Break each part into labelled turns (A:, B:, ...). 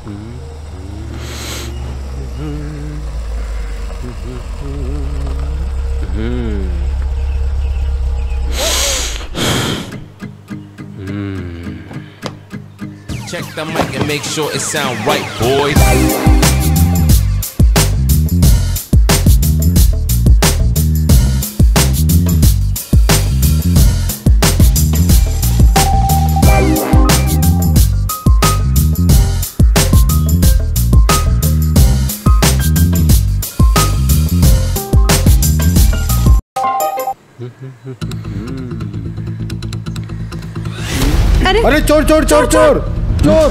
A: Check the mic and make sure it sound right, boys.
B: अरे
C: अरे चोर चोर चोर चोर चोर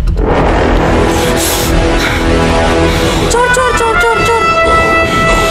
B: चोर चोर चोर चोर चोर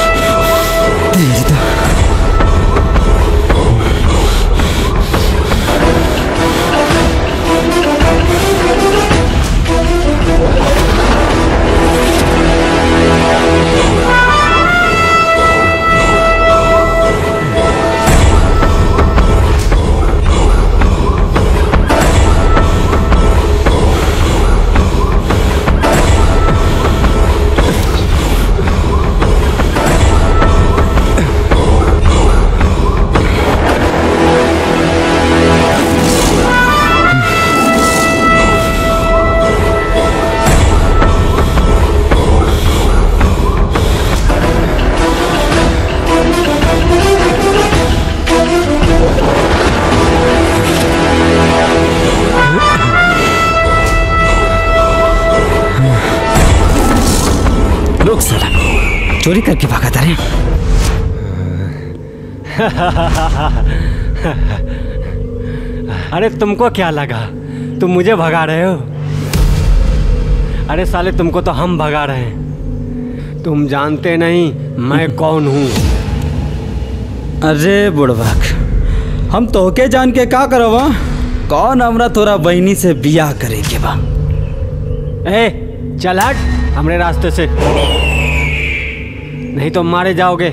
D: रुक साला चोरी करके भागा था रे
E: अरे तुमको क्या लगा तुम मुझे भगा रहे हो अरे साले तुमको तो हम भगा रहे हैं तुम जानते नहीं मैं कौन हूँ
D: अरे बुढ़वाक हम तोहके जान के का करवा कौन हमरा तोरा बहनी से बियाह करे के बा
E: ए चल हट हमरे रास्ते से नहीं तो मारे जाओगे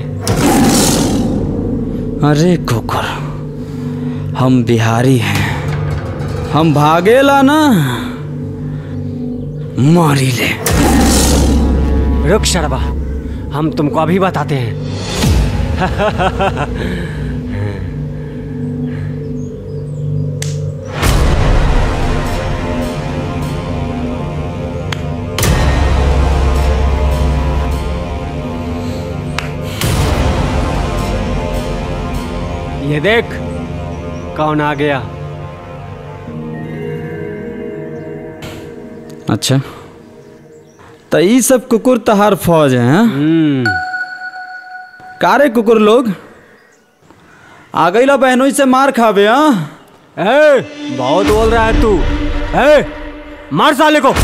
D: अरे कुकुर हम बिहारी हैं हम भागेला ना मारी ले
E: रुक शर्मा हम तुमको अभी बताते हैं ये देख कौन आ गया
D: अच्छा तो ये सब कुकुर तहार फौज है हाँ? कारे कुकुर लोग आ गईला बहनों से मार खावे हाँ
E: ए, बहुत बोल रहा है तू ए, मार साले को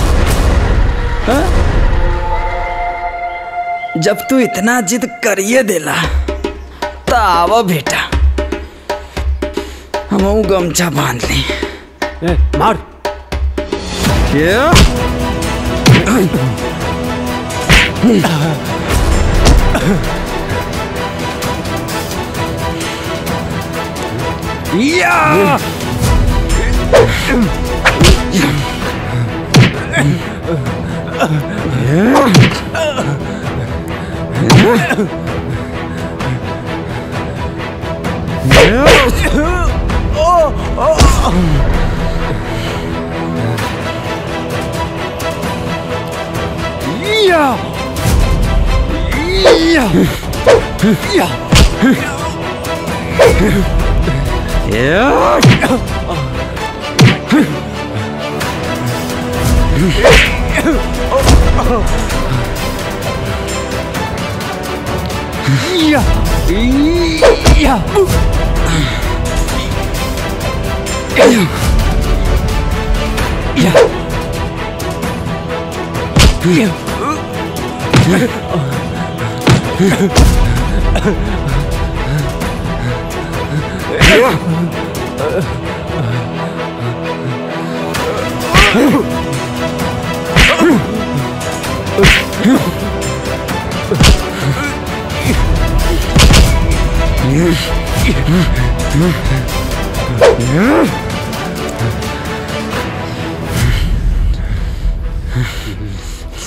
D: जब तू इतना जिद करिए देला तो आवा बेटा हम गमछा बांध ली
E: ए, मार
D: क्या
E: या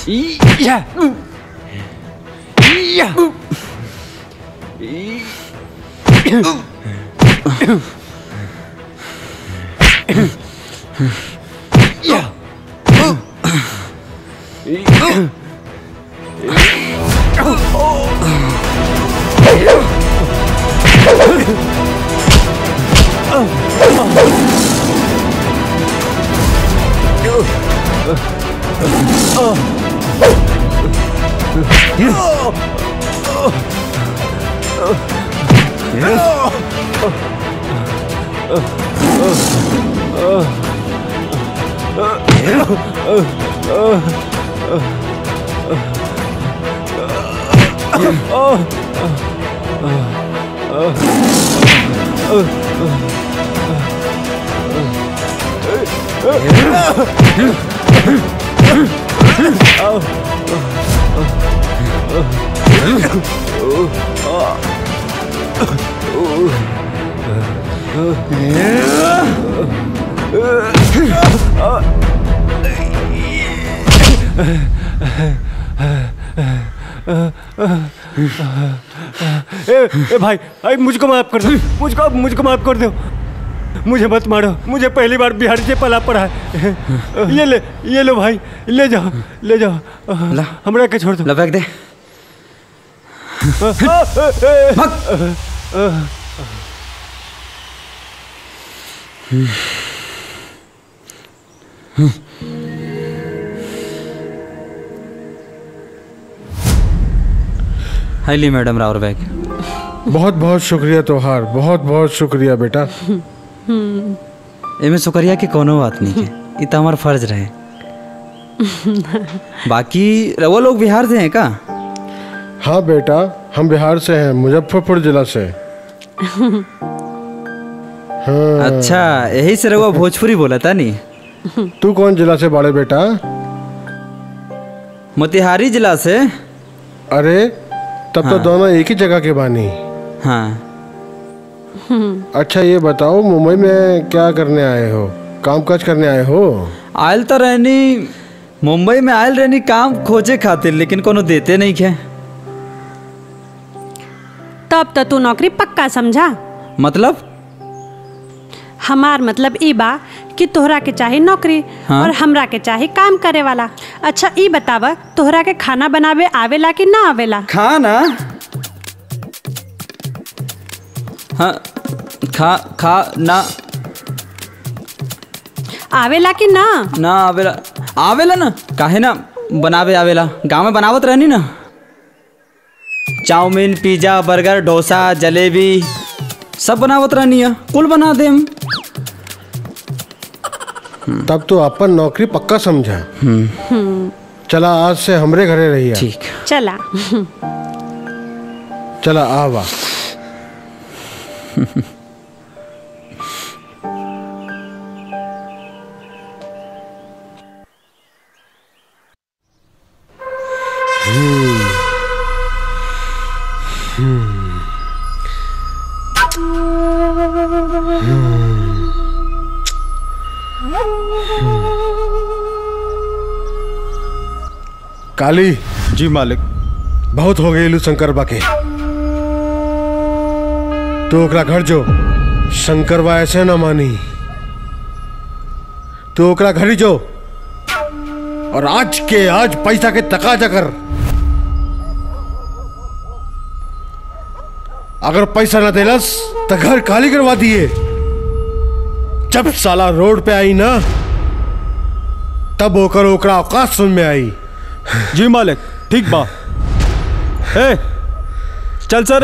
E: या या या ए, ए भाई भाई मुझको माफ कर दो मुझको मुझको माफ कर दो मुझे मत मारो मुझे पहली बार बिहार से पला पड़ा है ये ले ये लो भाई ले जाओ ले जाओ
D: ला।
E: हमरा के छोड़ दो
D: ला फेंक दे हाईली मैडम रावर बैग
C: बहुत बहुत शुक्रिया तोहार बहुत बहुत शुक्रिया बेटा
D: एमे शुक्रिया की कोनो बात नहीं है ये तो हमारा फर्ज रहे बाकी वो लोग बिहार से हैं का
C: हाँ बेटा हम बिहार से हैं मुजफ्फरपुर जिला से हाँ
D: अच्छा यही से रहुआ भोजपुरी बोला था नहीं
C: तू कौन जिला से बाड़े बेटा
D: मोतिहारी जिला से
C: अरे तब तो दोनों एक ही जगह के बानी
D: हाँ
C: अच्छा ये बताओ मुंबई में क्या करने आए हो काम काज करने आए हो
D: आयल तो रहनी मुंबई में आयल रहनी काम खोजे खातिर लेकिन कोनो देते नहीं खे
B: तब तो तू नौकरी पक्का समझा
D: मतलब
B: हमार मतलब ई बा कि तोहरा के चाही नौकरी
D: हाँ।
B: और हमरा के चाही काम करे वाला अच्छा ई बतावा तोहरा के खाना बनावे आवेला कि ना आवेला
D: खाना हाँ खा खा ना
B: आवेला कि ना
D: ना आवेला आवेला ना काहे ना बनावे आवेला गांव में बनावत रहनी ना chowmein pizza burger dosa jalebi सब बनावत रहनी है कुल बना देम
C: तब तो अपन नौकरी पक्का समझा चला आज से हमरे घरे रही
D: ठीक
B: चला
C: चला आवा काली
F: जी मालिक
C: बहुत हो गई शंकर बा के तो ओकरा घर जो शंकर बा ऐसे न मानी तो ओकरा घर ही जो और आज के आज पैसा के तकाजा कर अगर पैसा ना देलस तो घर खाली करवा दिए जब साला रोड पे आई ना तब ओकर ओकरा औकात सुन में आई
F: जी मालिक ठीक बा ए चल सर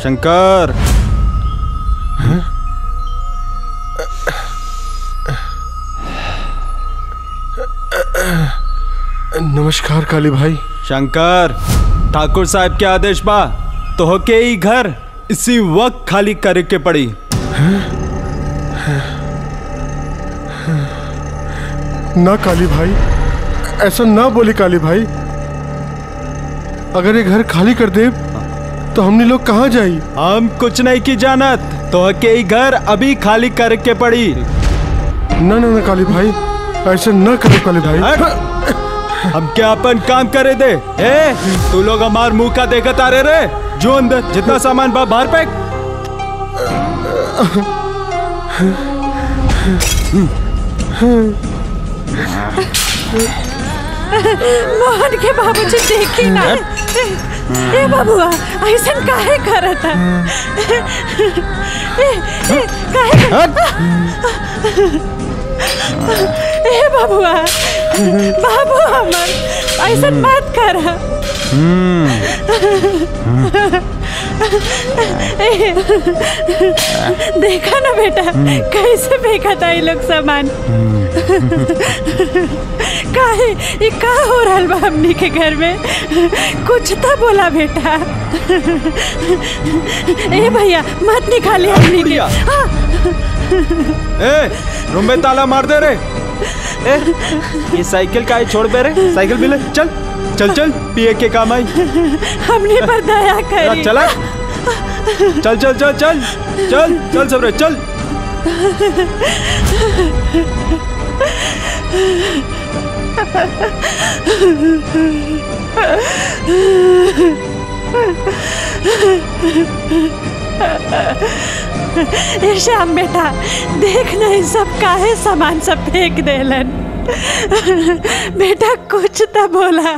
F: शंकर
C: नमस्कार काली भाई
F: शंकर ठाकुर साहब के आदेश बा तो के ही घर इसी वक्त खाली करे के पड़ी
C: ना काली भाई ऐसा ना बोली काली भाई अगर ये घर खाली कर दे तो हमने लोग कहाँ जाई
F: हम कुछ नहीं की जानत तो के ही घर अभी खाली करे के पड़ी
C: ना ना ना काली भाई ऐसा ना करो काली भाई
F: हट! हम क्या अपन काम करे दे ए तू लोग हमार मुंह का देखत आ रहे रे जो अंदर जितना सामान बा बाहर फेंक
B: मोहन के बाबूजी देखी ना ए बाबुआ ऐसा काहे करत है ए, ए, काहे ए बाबुआ बाबू हमर ऐसा मत कर देखा ना बेटा कैसे फेंका था ये लोग सामान काहे ये का हो रहा बा हमनी के घर में कुछ तो बोला बेटा ए भैया मत निकाले हमनी के
F: बुढ़िया।
B: हाँ,
F: ए रूम में ताला मार दे रे ए ये साइकिल का है छोड़ बे रे साइकिल भी ले चल चल चल पिए के काम आई
B: हमने पर दया करी
F: चला चल चल चल चल चल चल सब रे चल
B: ए श्याम बेटा देख नहीं सब काहे सामान सब फेंक देलन बेटा कुछ तो बोला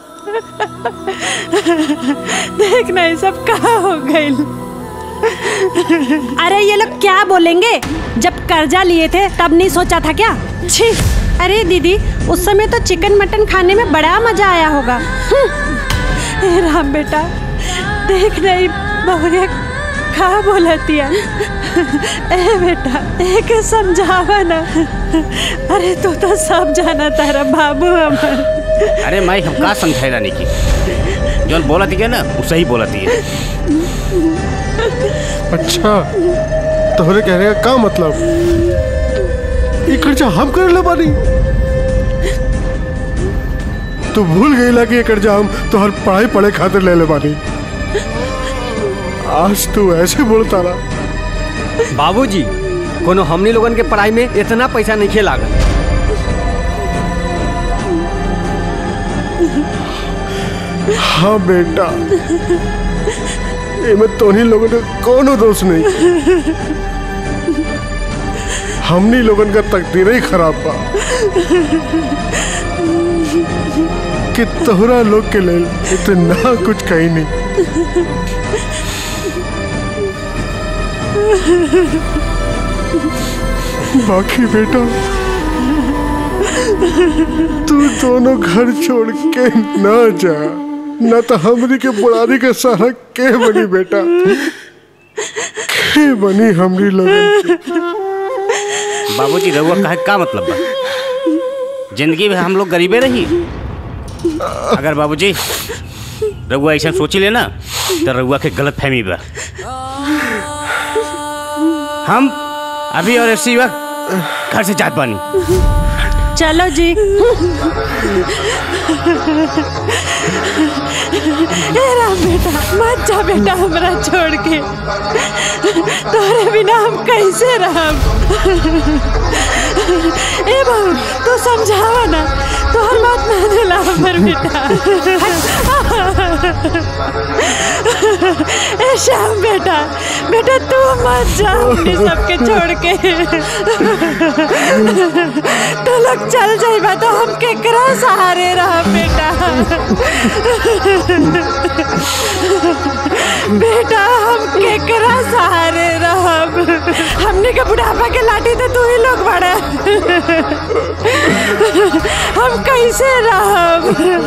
B: देख नहीं सब कहा हो गई
G: अरे ये लोग क्या बोलेंगे जब कर्जा लिए थे तब नहीं सोचा था क्या
B: छी
G: अरे दीदी उस समय तो चिकन मटन खाने में बड़ा मजा आया होगा हम्म,
B: ए राम बेटा देख नहीं बहुरिया कहा बोलती है ए बेटा एक समझावा ना अरे तू तो सब जाना तारा बाबू हमर
H: अरे माई हम का समझाए रानी की जौन बोलती है ना वो सही बोलती है
C: अच्छा तोहरे कहने का का मतलब ये खर्चा हम कर ले बानी तू भूल गईला कि ये कर्जा हम तोहर पढ़ाई पढ़े खातिर ले ले बानी आज तू ऐसे बोलता ना
E: बाबूजी कोनो हमनी लोगन के पढ़ाई में इतना पैसा नहीं खे लागल
C: हाँ बेटा इनमें तोहनी लोगों का कोनो दोष नहीं हमनी लोगन का तकदीर ही खराब बा कि तोहरा लोग के लेल इतना कुछ कही नहीं बाकी बेटा तू दोनों घर छोड़ के ना जा न तो हमरी के बुढ़ारी के सहारा के बनी बेटा के बनी हमरी लोगन की
H: बाबूजी रहुआ कहे का मतलब बा जिंदगी में हम लोग गरीबे रही अगर बाबूजी रहुआ ऐसा सोची लेना तो रहुआ के गलत फहमी बा हम अभी और इसी वक्त घर से जात बानी
B: चलो जी ए राम बेटा मत जा बेटा हमरा छोड़ के तोरे बिना हम कैसे रहब ए बहू तू समझावा ना तोहर बात मानेला हमर बेटा ए श्याम बेटा बेटा तू मत जा अपनी सबके छोड़ के तो लोग चल जाइबा तो हम केकरा सहारे रह बेटा बेटा हम केकरा सहारे रहब हमने के बुढ़ापा के लाठी तो तू ही लोग बड़ा हम हम कैसे रहब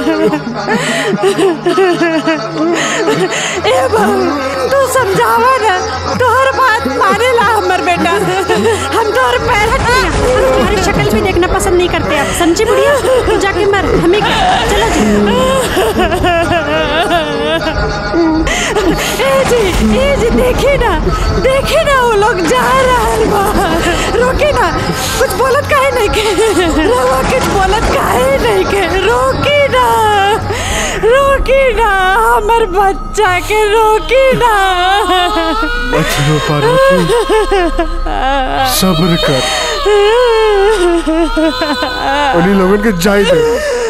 B: ए बहू तू समझावा ना तोहर बात माने ला हमर बेटा हम तोहर पैर हटिया
G: हम तुम्हारी शक्ल भी देखना पसंद नहीं करते अब समझी बुढ़िया तू जाके मर हमें क्या चलो जी
B: ए जी ए जी देखी ना देखी ना वो लोग जा रहा बा रोकी ना कुछ बोलत काहे नहीं के रवा कुछ बोलत काहे नहीं के रोकी ना रोकी ना हमर बच्चा के रोकी ना
C: मत रो पार्वती सब्र कर उन्हीं लोगन के जाई दे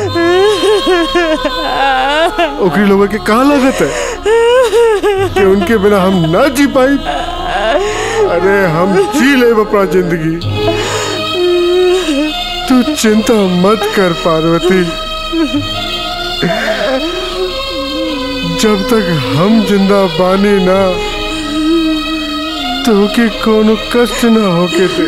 C: ओकरी लोगन के कहाँ लागत है कि उनके बिना हम ना जी पाई अरे हम जी ले अपना जिंदगी तू चिंता मत कर पार्वती जब तक हम जिंदा बानी ना तो के कोनो कष्ट ना होके दे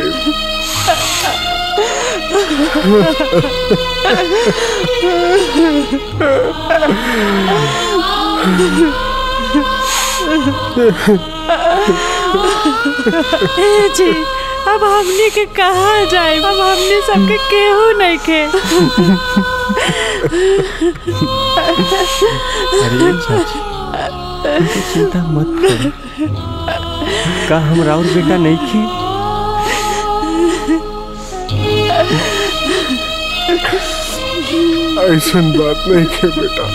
B: ए जी अब हमने के कहाँ जाए अब हमने सबके केहू नहीं के
E: अरे चाची तू चिंता मत कर का हम राउर बेटा नहीं खे
C: ऐसन बात नहीं के बेटा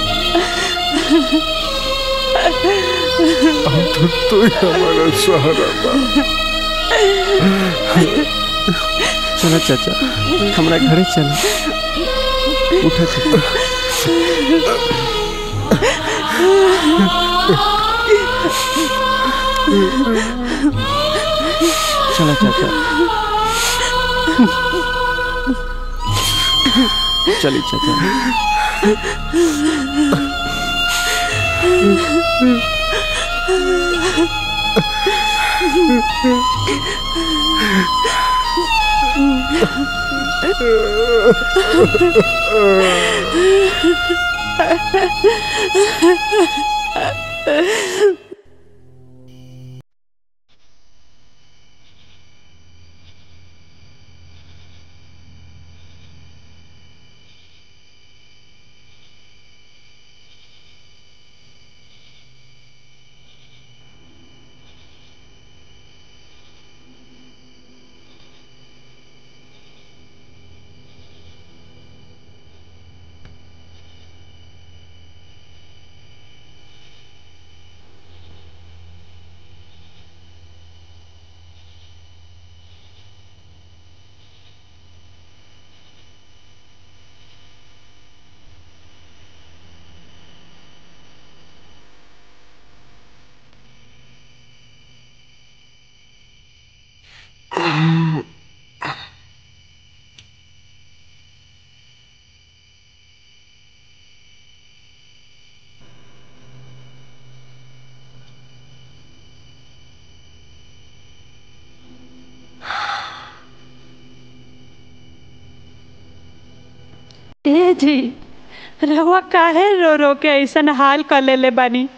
C: अब तो तू ही हमारा सहारा बा
E: चलो चाचा हमारा घरे चलो उठा चाचा चलो चाचा चलिए चाचा
B: ए जी रहुआ काहे रो रो के ऐसन हाल कर लेले बानी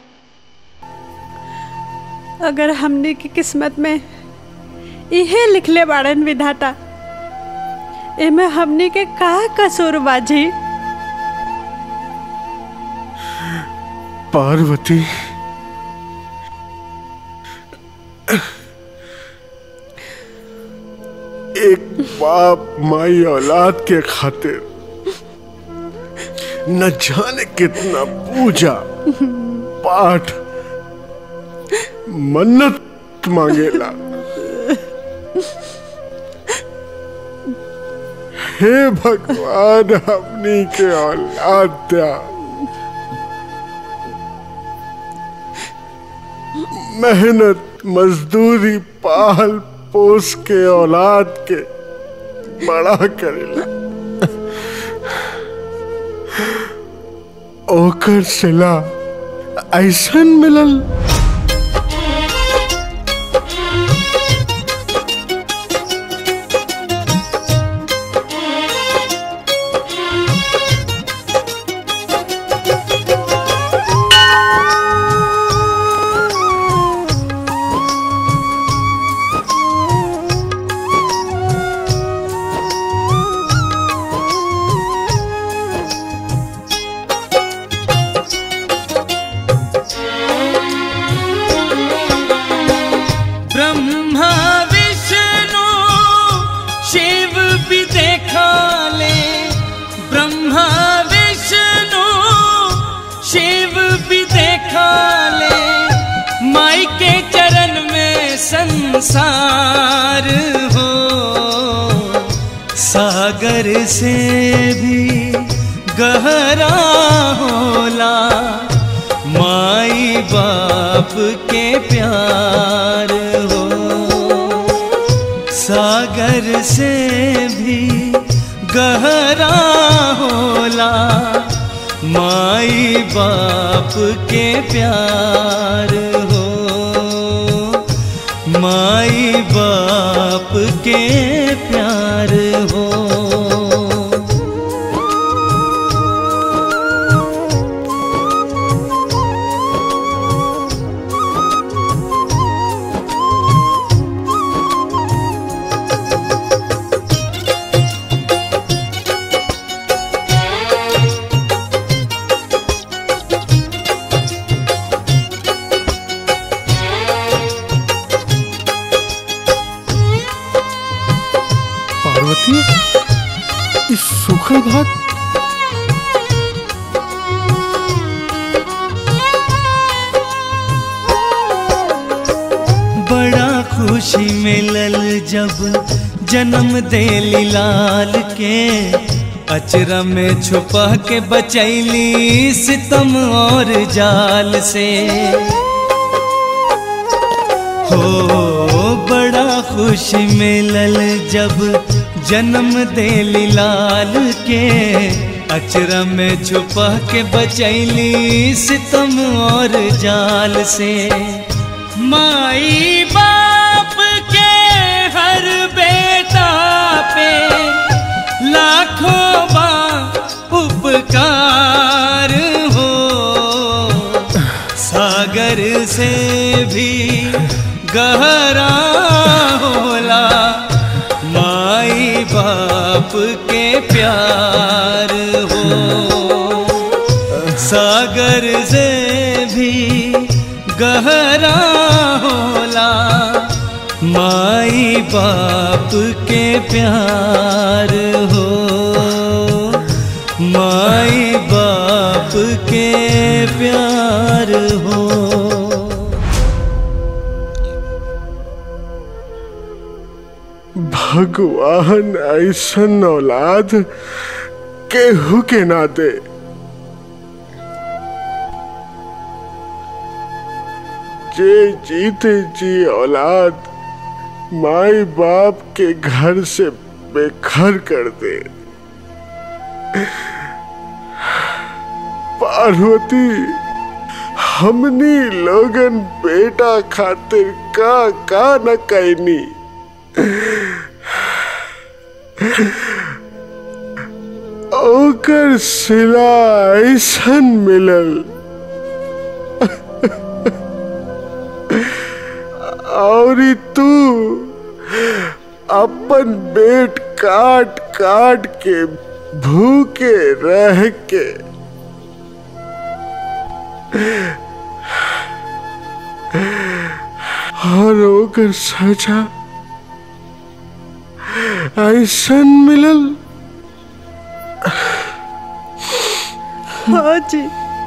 B: अगर हमने की किस्मत में इहे लिखले बाड़न विधाता एमे हमने के का कसूर बाजी
C: पार्वती एक बाप माई औलाद के खातिर न जाने कितना पूजा पाठ मन्नत मांगेला हे भगवान हमनी के औलाद द्या मेहनत मजदूरी पाल पोस के औलाद के बड़ा करेला ओकर सिला ऐसन मिलल
I: संसार हो सागर से भी गहरा होला माई बाप के प्यार हो सागर से भी गहरा होला माई बाप के प्यार हो माई बाप के प्यार हो
C: पार्वती इस सूखल भात
I: बड़ा खुशी मिलल जब जन्म दे लाल के अचरा में छुपा के बचैली सितम और जाल से हो बड़ा खुशी मिलल जब जन्म दे लाल के अचरा में छुपा के बचैली सितम और जाल से माई बाप के हर बेटा पे लाखों बा उपकार हो सागर से भी गहरा होला माई बाप के प्यार हो सागर से भी गहरा होला माई बाप के प्यार हो माई बाप के प्यार हो
C: भगवान ऐसन औलाद केहू के ना दे जे जीते जी औलाद माई बाप के घर से बेघर कर दे पार्वती हमनी लोगन बेटा खातिर का का न कैनी ओकर सिला ऐसन मिलल और तू अपन पेट काट काट के भूखे रह के और ओकर सजा ऐसन मिलल
B: हो जी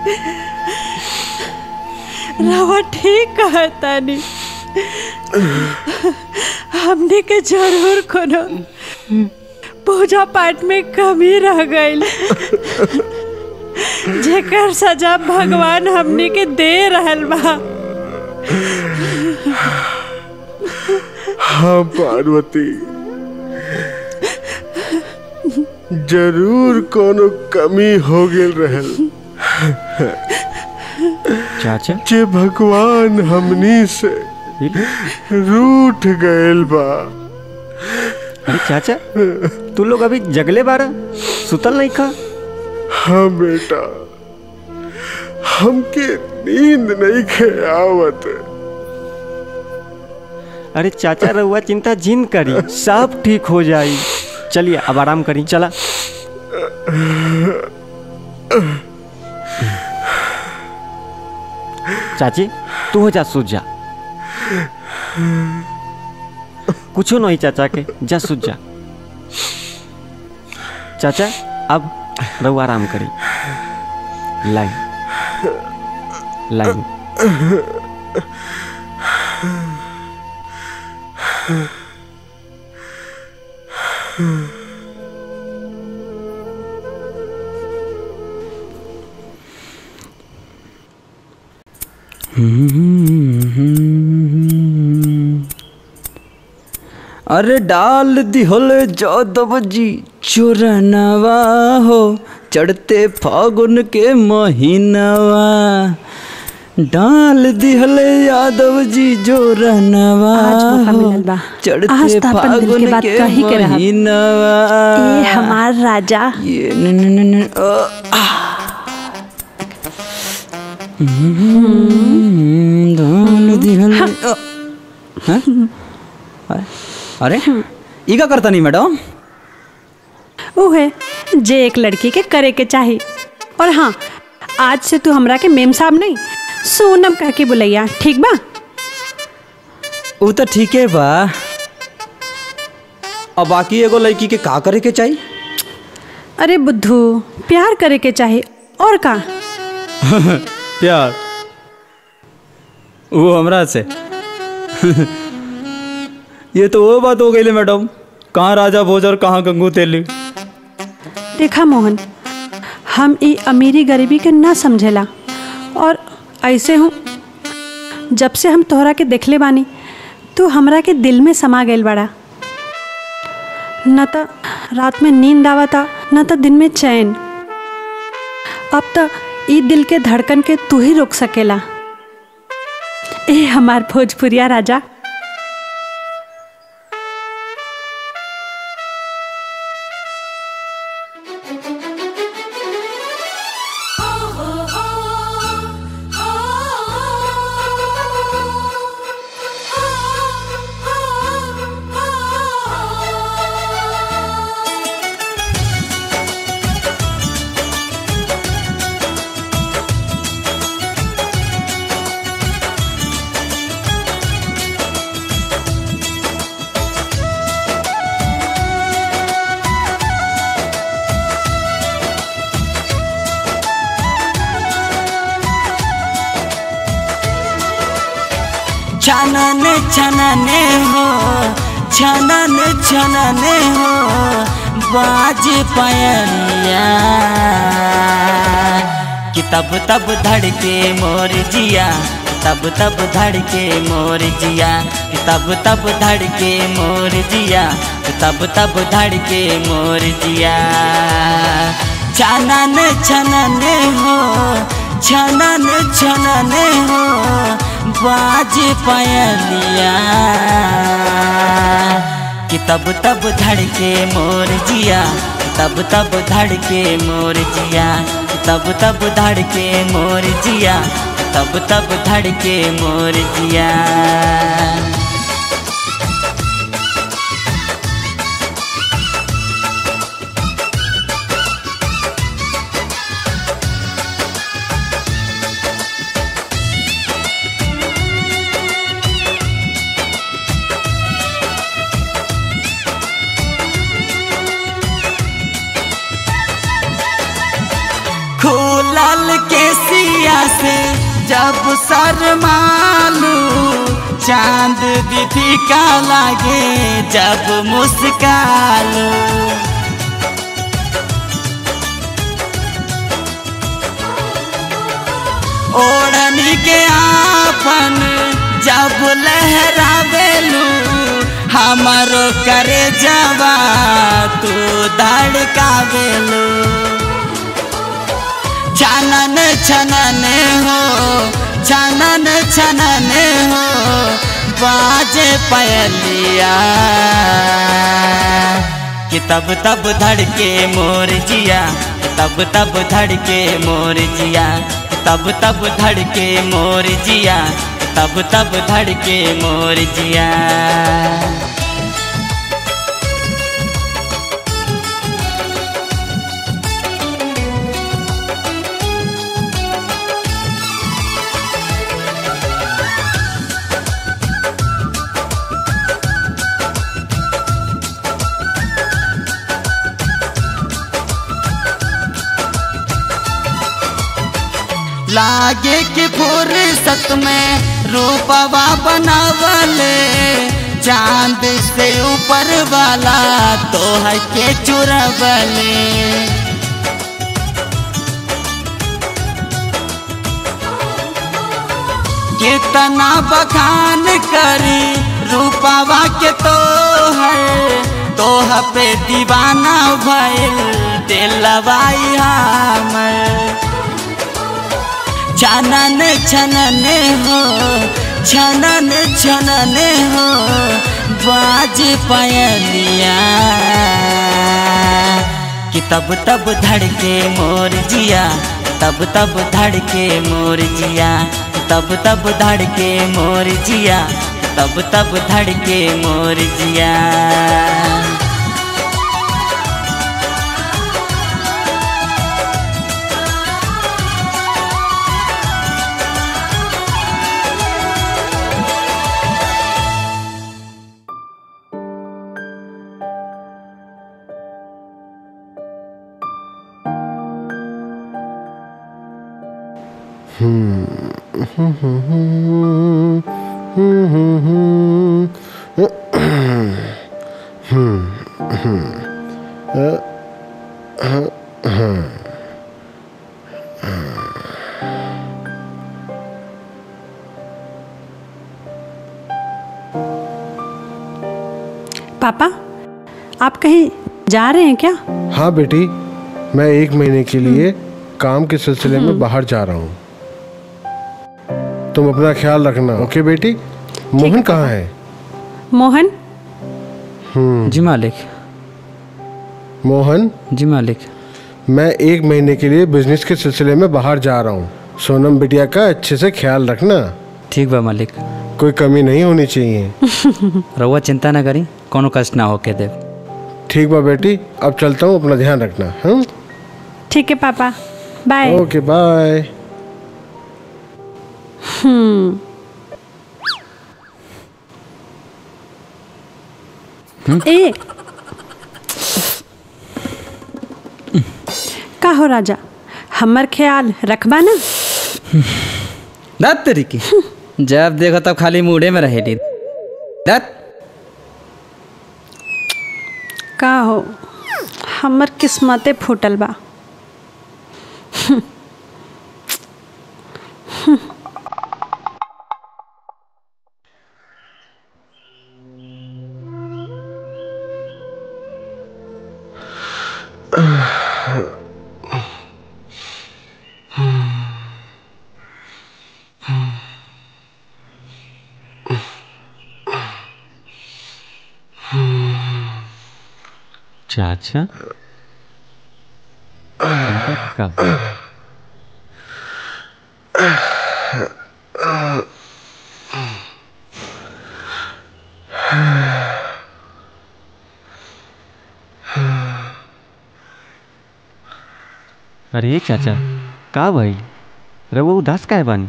B: रवा ठीक कहता नी हमने के जरूर कोनो पूजा पाठ में कमी रह गई जेकर सजा भगवान हमने के दे रहल बा
C: हाँ पार्वती जरूर कोनो कमी हो गेल रहल
E: चाचा
C: जे भगवान हमनी से रूठ गएल बा
E: अरे चाचा तू लोग अभी जगले बारा सुतल नहीं खा
C: हाँ बेटा हमके नींद नहीं खे आवत
E: अरे चाचा रहुआ चिंता जिन करी सब ठीक हो जाई चलिए अब आराम करी चला चाची तू हो जा सूझ जा कुछो नहीं चाचा के जा सूझ जा चाचा अब रहू आराम करी लाइन लाइन
D: अरे डाल दिहल जादव जी चोरनवा हो चढ़ते फागुन के महीनवा डाल दिहल यादव जी जोरनवा
G: आज मौका
D: हो
G: मिलल बा।
D: चढ़ते
G: आज तो अपन दिल के
D: फागुन
G: बात
D: के
G: कही के रहब।
D: महीनवा
G: ए हमार राजा
D: ये न न न न अ, आ। हम्म, डाल दिहल अ, हैं? अरे ई का करता नहीं मैडम
G: उहे जे एक लड़की के करे के चाही और हाँ आज से तू हमरा के मेम साहब नहीं सोनम कह के बुलैया ठीक बा
D: वो तो ठीक है बा अब बाकी एगो लड़की के का करे के चाहिए
G: अरे बुद्धू प्यार करे के चाही और का
D: प्यार वो हमरा से ये तो वो बात हो गई मैडम कहाँ राजा भोज और कहाँ गंगू तेली
G: देखा मोहन हम ई अमीरी गरीबी के ना समझेला और ऐसे हूँ जब से हम तोहरा के देखले बानी तू हमरा के दिल में समा गईल बड़ा न त रात में नींद आवता न त दिन में चैन अब त ई दिल के धड़कन के तू ही रोक सकेला ए हमार भोजपुरिया राजा
J: छनन छनने हो छनन छनने हो बाज पायलिया कि तब तब धड़के मोर जिया तब तब धड़के मोर जिया कि तब तब धड़के मोर जिया कि तब तब धड़के मोर जिया छनन छनने हो छनन छनने हो बाज पायलिया कि तब तब धड़के मोर जिया तब तब धड़के मोर जिया तब तब धड़के मोर जिया तब तब धड़के मोर जिया खुलल के सिया से जब शरमालू चांद दीदी का लागे जब मुस्कालू ओढ़नी के आपन जब लहरावेलू हमारो करे जवा तू धड़कावेलू छनन छनन हो छनन छनन हो बाजे पयलिया कि तब तब धड़के मोर जिया तब तब धड़के मोर जिया तब तब धड़के मोर जिया तब तब धड़के मोर जिया लागे कि फुर्सत में रूपवा बनावले चांद से ऊपर वाला तो है के चुरबले कितना बखान करी रूपावा के तो है तो पे दीवाना भइल दिलवाई हमर छनन छनन हो छनन छनन हो बाज पयलिया कि तब तब धड़के मोर जिया तब तब धड़के मोर जिया तब तब धड़के मोर जिया तब तब धड़के मोर जिया
G: पापा आप कहीं जा रहे हैं क्या
C: हाँ बेटी मैं एक महीने के लिए काम के सिलसिले में बाहर जा रहा हूँ तुम अपना ख्याल रखना ओके बेटी मोहन कहाँ है
G: मोहन
D: जी मालिक
C: मोहन
D: जी मालिक
C: मैं एक महीने के लिए बिजनेस के सिलसिले में बाहर जा रहा हूँ सोनम बिटिया का अच्छे से ख्याल रखना
D: ठीक बा मालिक
C: कोई कमी नहीं होनी चाहिए
D: रउआ चिंता ना करी कोनो कष्ट ना होके दे
C: ठीक बा बेटी अब चलता हूँ अपना ध्यान रखना हम
G: ठीक है पापा बाय
C: ओके बाय
G: हम्म ए का हो राजा हमर ख्याल रखबा ना
D: दत तरीकी जब देखो तब खाली मूडे में रहेली दत
G: का हो हमर किस्मते फूटल बा
E: चाचा कब अरे चाचा का भाई रवो उदास का है बन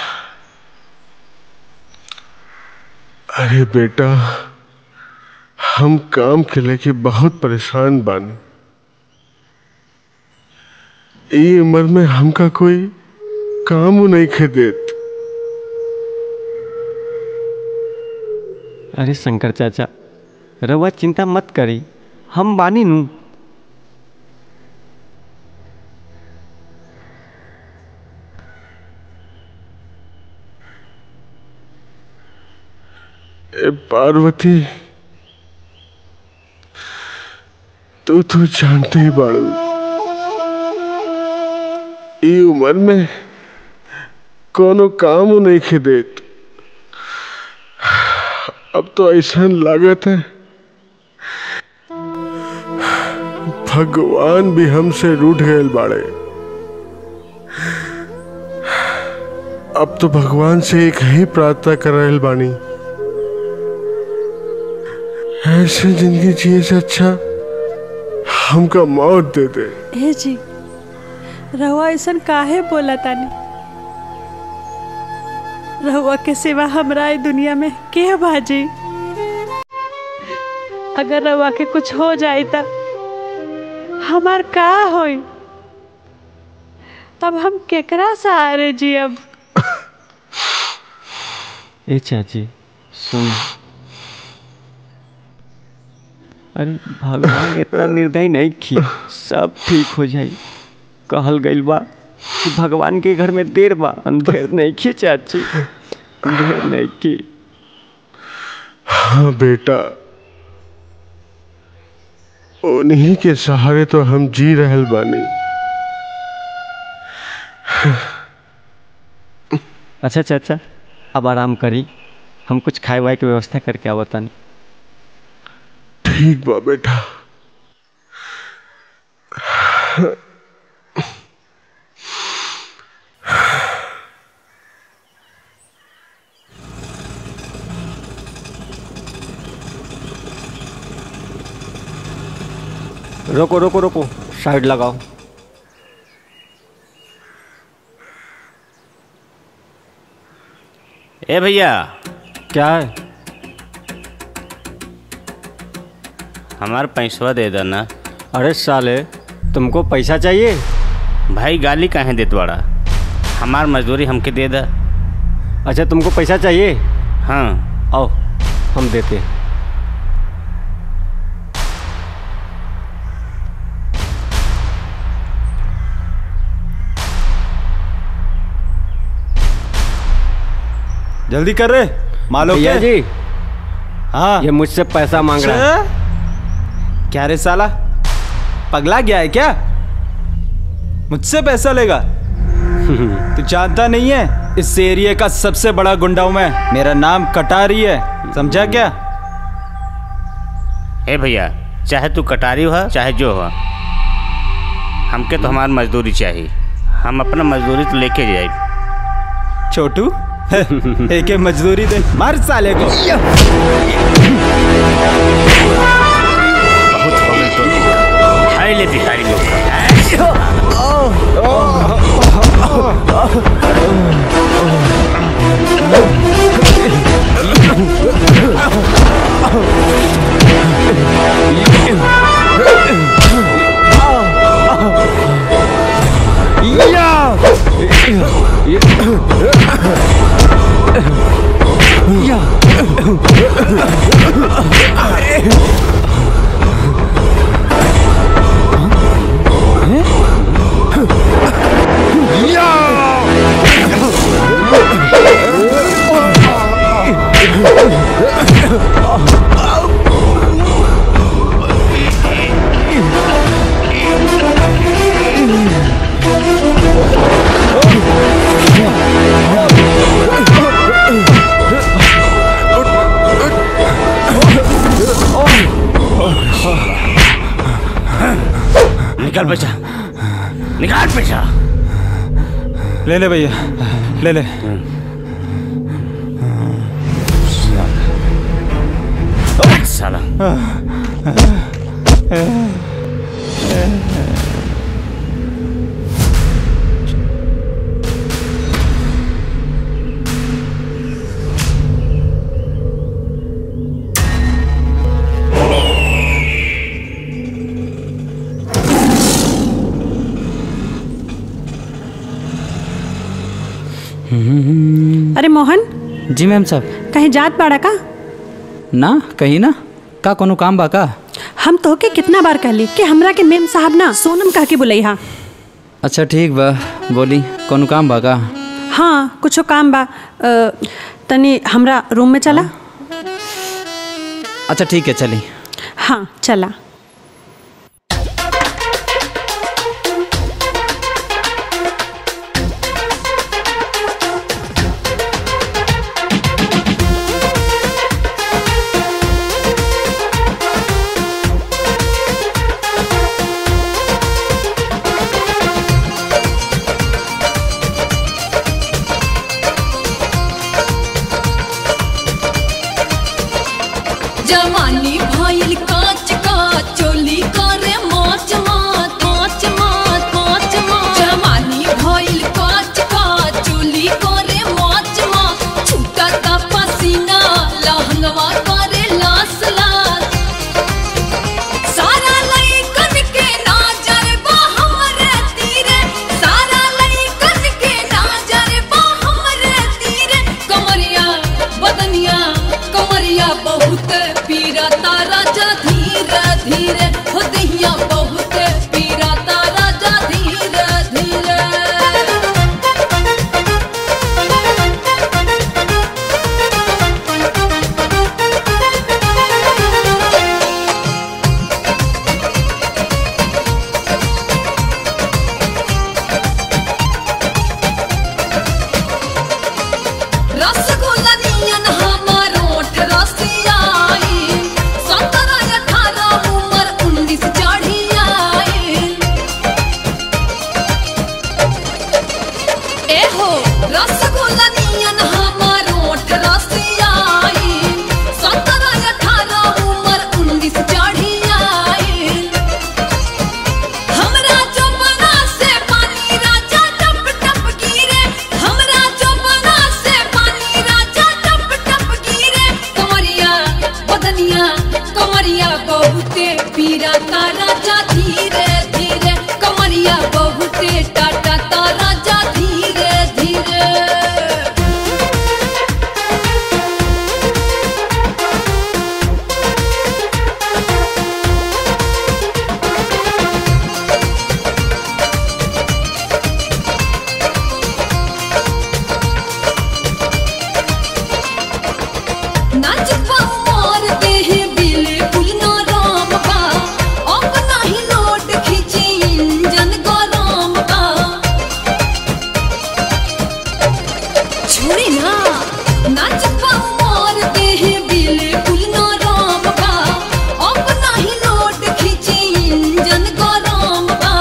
C: अरे बेटा हम काम के लेके बहुत परेशान बानी ई उम्र में हमका कोई काम नहीं खे देत
E: अरे शंकर चाचा रवा चिंता मत करी हम बानी नू
C: ए पार्वती तू तो जानते ही बाड़ू ई उम्र में कोनो काम नहीं खे देत अब तो ऐसा लागत है भगवान भी हमसे रूठ गए बाड़े अब तो भगवान से एक ही प्रार्थना कर रहे बानी ऐसे जिंदगी जिए से अच्छा हमका मौत दे दे
G: ए जी रहुआ ऐसा काहे बोला तानी रहुआ के सिवा हमरा ई दुनिया में के बाजी अगर रहुआ के कुछ हो जाई त हमार का होई तब हम केकरा सहारे जी अब
E: ए चाची सुन अरे भगवान इतना निर्दयी नहीं किया सब ठीक हो जाई कहल गइल बा कि भगवान के घर में देर बा अंधेर नहीं की चाची देर नहीं की
C: हाँ बेटा उन्हीं के सहारे तो हम जी रहल बानी
E: अच्छा चाचा अब आराम करी हम कुछ खाए वाए की व्यवस्था करके आवतानी
C: ठीक बा बेटा
E: रोको रोको रोको साइड लगाओ
H: ए भैया
E: क्या है
H: हमार पैसवा दे देना
E: अरे साले तुमको पैसा चाहिए
H: भाई गाली काहे देत बड़ा हमार मजदूरी हमके दे दा
E: अच्छा तुमको पैसा चाहिए
H: हाँ
E: आओ हम देते हैं
F: जल्दी कर रे मालो
E: भैया
F: के
E: जी
F: हाँ
E: ये मुझसे पैसा मांग रहा है
F: छे? क्या रे साला पगला गया है क्या मुझसे पैसा लेगा तू जानता नहीं है इस एरिया का सबसे बड़ा गुंडा हूं मैं मेरा नाम कटारी है समझा क्या
H: ए भैया चाहे तू कटारी हो चाहे जो हो हमके तो हमार मजदूरी चाहिए हम अपना मजदूरी तो लेके जाए
F: छोटू एक एक मजदूरी दे मार साले को
H: हाय ले भिखारी लोग निकल पैसा निकाल पैसा
F: ले ले भैया ले ले
H: साला
G: अरे मोहन
D: जी मैम साहब
G: कहीं जात बाड़ा का
D: ना कहीं ना का कोनो काम बा का
G: हम तोहके कितना बार कहली कि हमरा के मेम साहब ना सोनम कह के बुलई हा
D: अच्छा ठीक बा बोली कोनो काम बा का
G: हाँ कुछो काम बा अ, तनी हमरा रूम में चला
D: अच्छा ठीक है चली
G: हाँ चला
K: जवानी भइल काच काच ए हो रसगुल्ला नियन हमार ओठ रसियाई सत्रह अठारह उम्र उन्नीस चढ़ी आई हमरा चौपना से पानी राजा टप टप गिरे हमरा चौपना से पानी राजा टप टप गिरे कमरिया बदनिया कमरिया बहुते पीरा ता राजा धीरे धीरे कमरिया बहुते टाटा ता राजा धीरे धीरे नाच मोर देह बिल्कुल नरम बा अब नाही लोट खींची इंजन गरम बा छोड़ी ना नाच मोर देह बिल्कुल नरम बा अब नाही लोट खींची इंजन गरम बा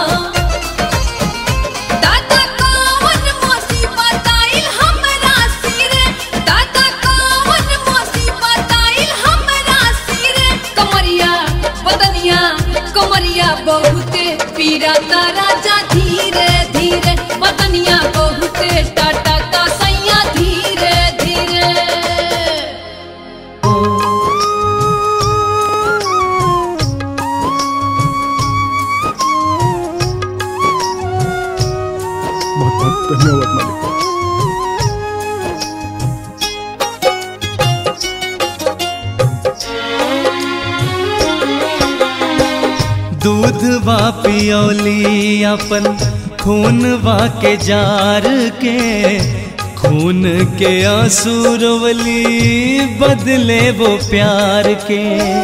K: दादा कौन मुसीबत आइल हमरा सिरे दादा कौन मुसीबत आइल हमरा सिरे कमरिया बदनिया कमरिया बहुते पीरा ता राजा धीरे धीरे बदनिया बहुते टाटा ता सैया धीरे धीरे
C: बहुत बहुत धन्यवाद मालिक
I: दूध वा पियौली अपन खून वा के जार के खून के आंसू रोवली बदले वो प्यार के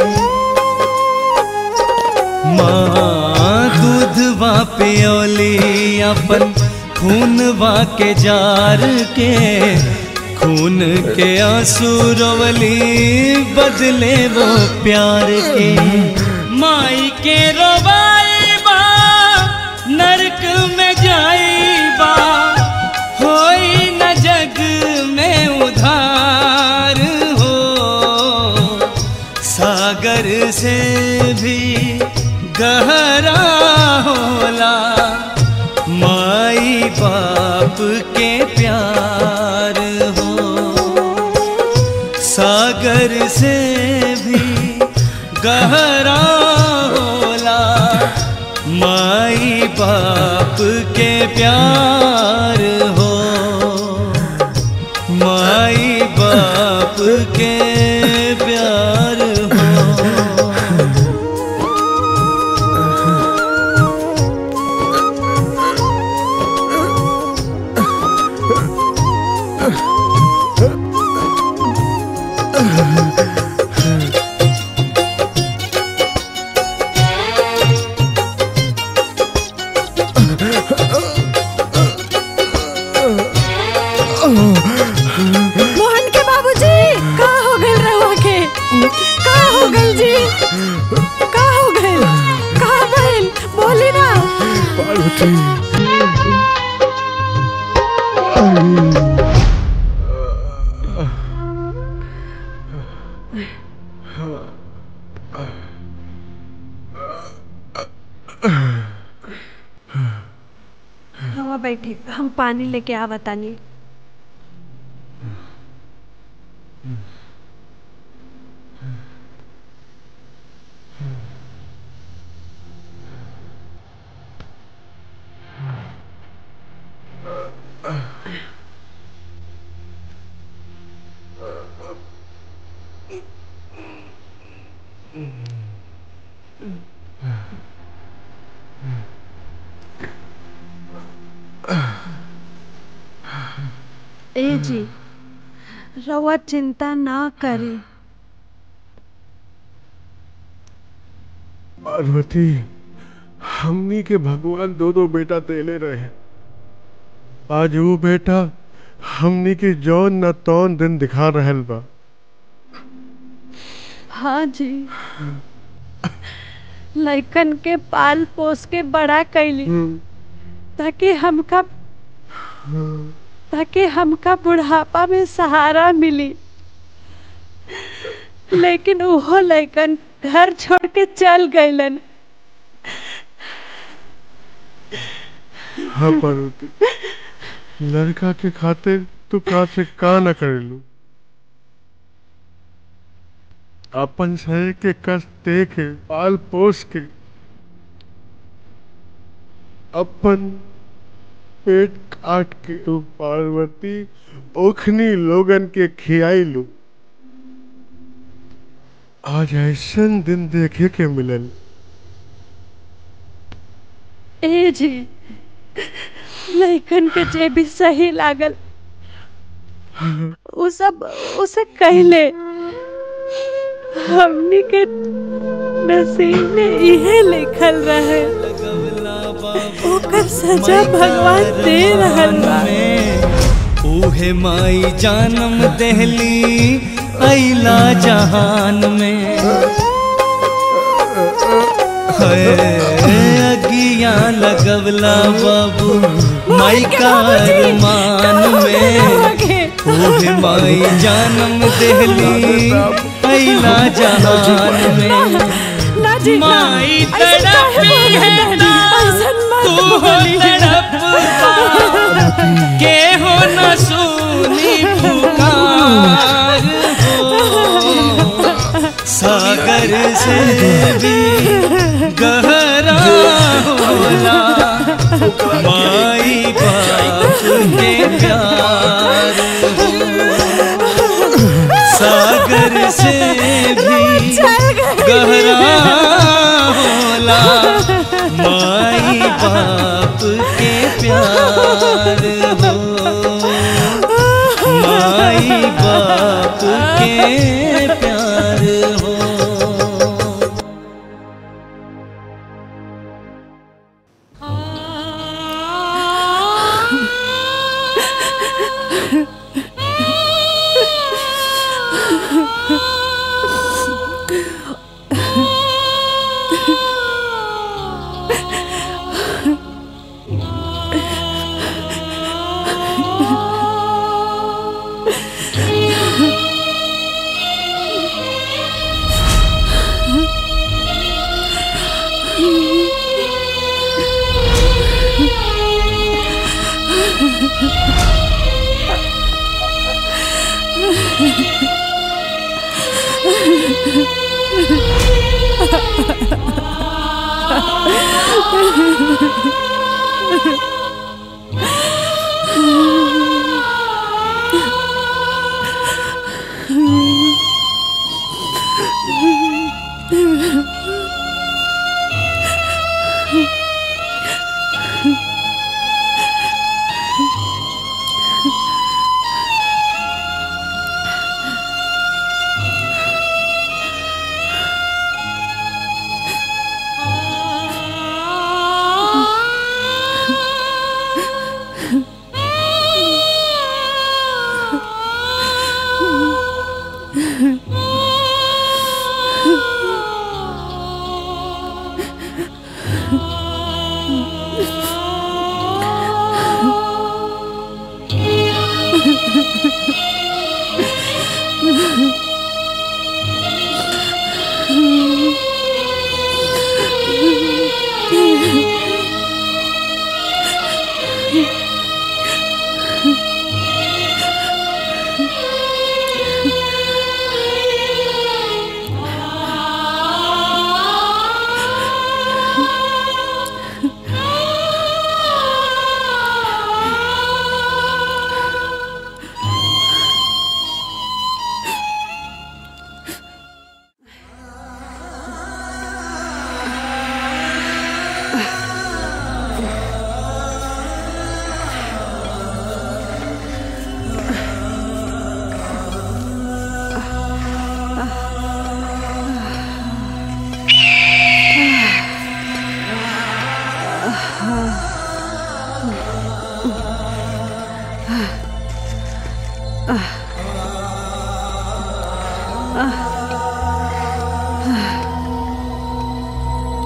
I: माँ दूध वा पियौली अपन खून वा के जार के खून के आंसू रोवली बदले वो प्यार के माई के रोबाई बा नरक में जाई बा होई न जग में उधार हो सागर से भी गहरा होला माई बाप के प्यार हो सागर से भी गहरा होला माई बाप के प्यार हो माई बाप के प्यार हो
G: मोहन के बाबूजी का हो गइल रहुआ के का हो गइल जी का हो गइल का भइल बोली ना
C: पार्वती
G: रहुआ बैठे हम पानी लेके आवतानी ए जी रहुआ चिंता ना करी
C: पार्वती हमनी के भगवान दो दो बेटा देले रहे आज वो बेटा हमनी के जौन न तौन दिन दिखा रहल बा
G: हाँ जी लइकन के पाल पोस के बड़ा कैली ताकि हमका
B: ताकि हमका बुढ़ापा में सहारा मिली लेकिन उहो लैकन घर छोड़ के चल गईलन
C: हाँ पार्वती लड़का के खातिर तू का से का न करेलू अपन शरीर के कष्ट देखे पाल पोस के अपन पेट काट के तू पार्वती ओखनी लोगन के खियाई लू आज ऐसन दिन देखे के मिलल
B: ए जी लैकन के जे भी सही लागल उ सब उसे कहले हमनी के नसीब में इहे लिखल रहे ओकर सजा भगवान दे रहल बा
I: उहे माई जानम दहली अला जहान में है अगिया लगवला बाबू माई का अरमान में उहे माई जानम दहली अला जहान में माई तड़पी है ना तू हो तड़प के हो न सुनी पुकार हो सागर से भी गहरा होला माई बाप के प्यार हो सागर से भी गहरा होला माई बाप के प्यार हो माई बाप के प्यार हो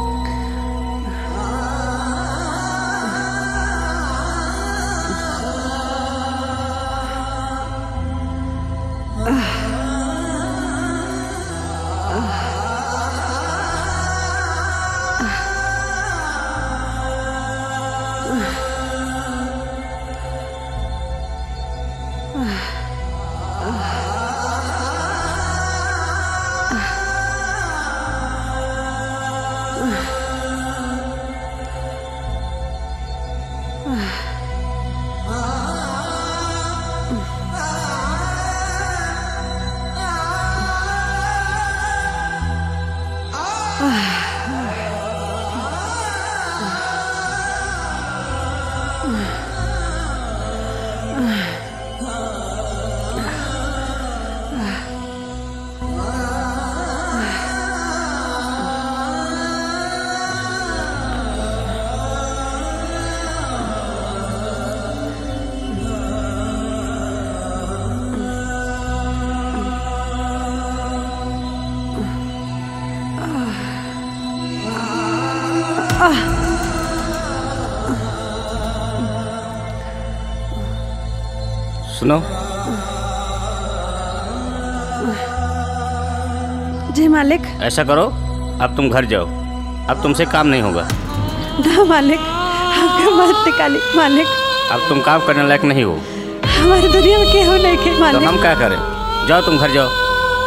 B: Ah.
H: सुनो
G: जी मालिक
H: ऐसा करो अब तुम घर जाओ अब तुमसे काम नहीं होगा
G: ना मालिक हमके मत निकाली मालिक
H: अब तुम काम करने लायक नहीं हो
G: हमारी दुनिया में केहू नहीं के
H: तो
G: मालिक
H: हम क्या करें जाओ तुम घर जाओ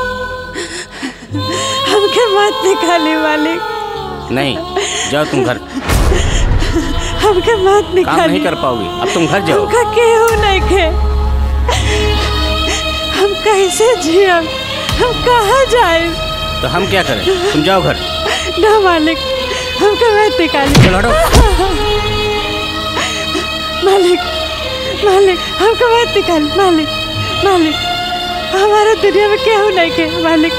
G: हमके मत निकाली मालिक
H: नहीं जाओ तुम घर
G: हमके मत
H: काम
G: निकाली
H: नहीं कर पाओगी अब तुम घर जाओ
G: हमका केहू नहीं के हम कैसे जियब हम कहाँ जाए
H: तो हम क्या करें तुम जाओ घर
G: ना मालिक हमके मत निकाली
H: चलो हटो
G: मालिक मालिक हमको मत निकाल मालिक मालिक हमारा दुनिया में केहू नहीं के मालिक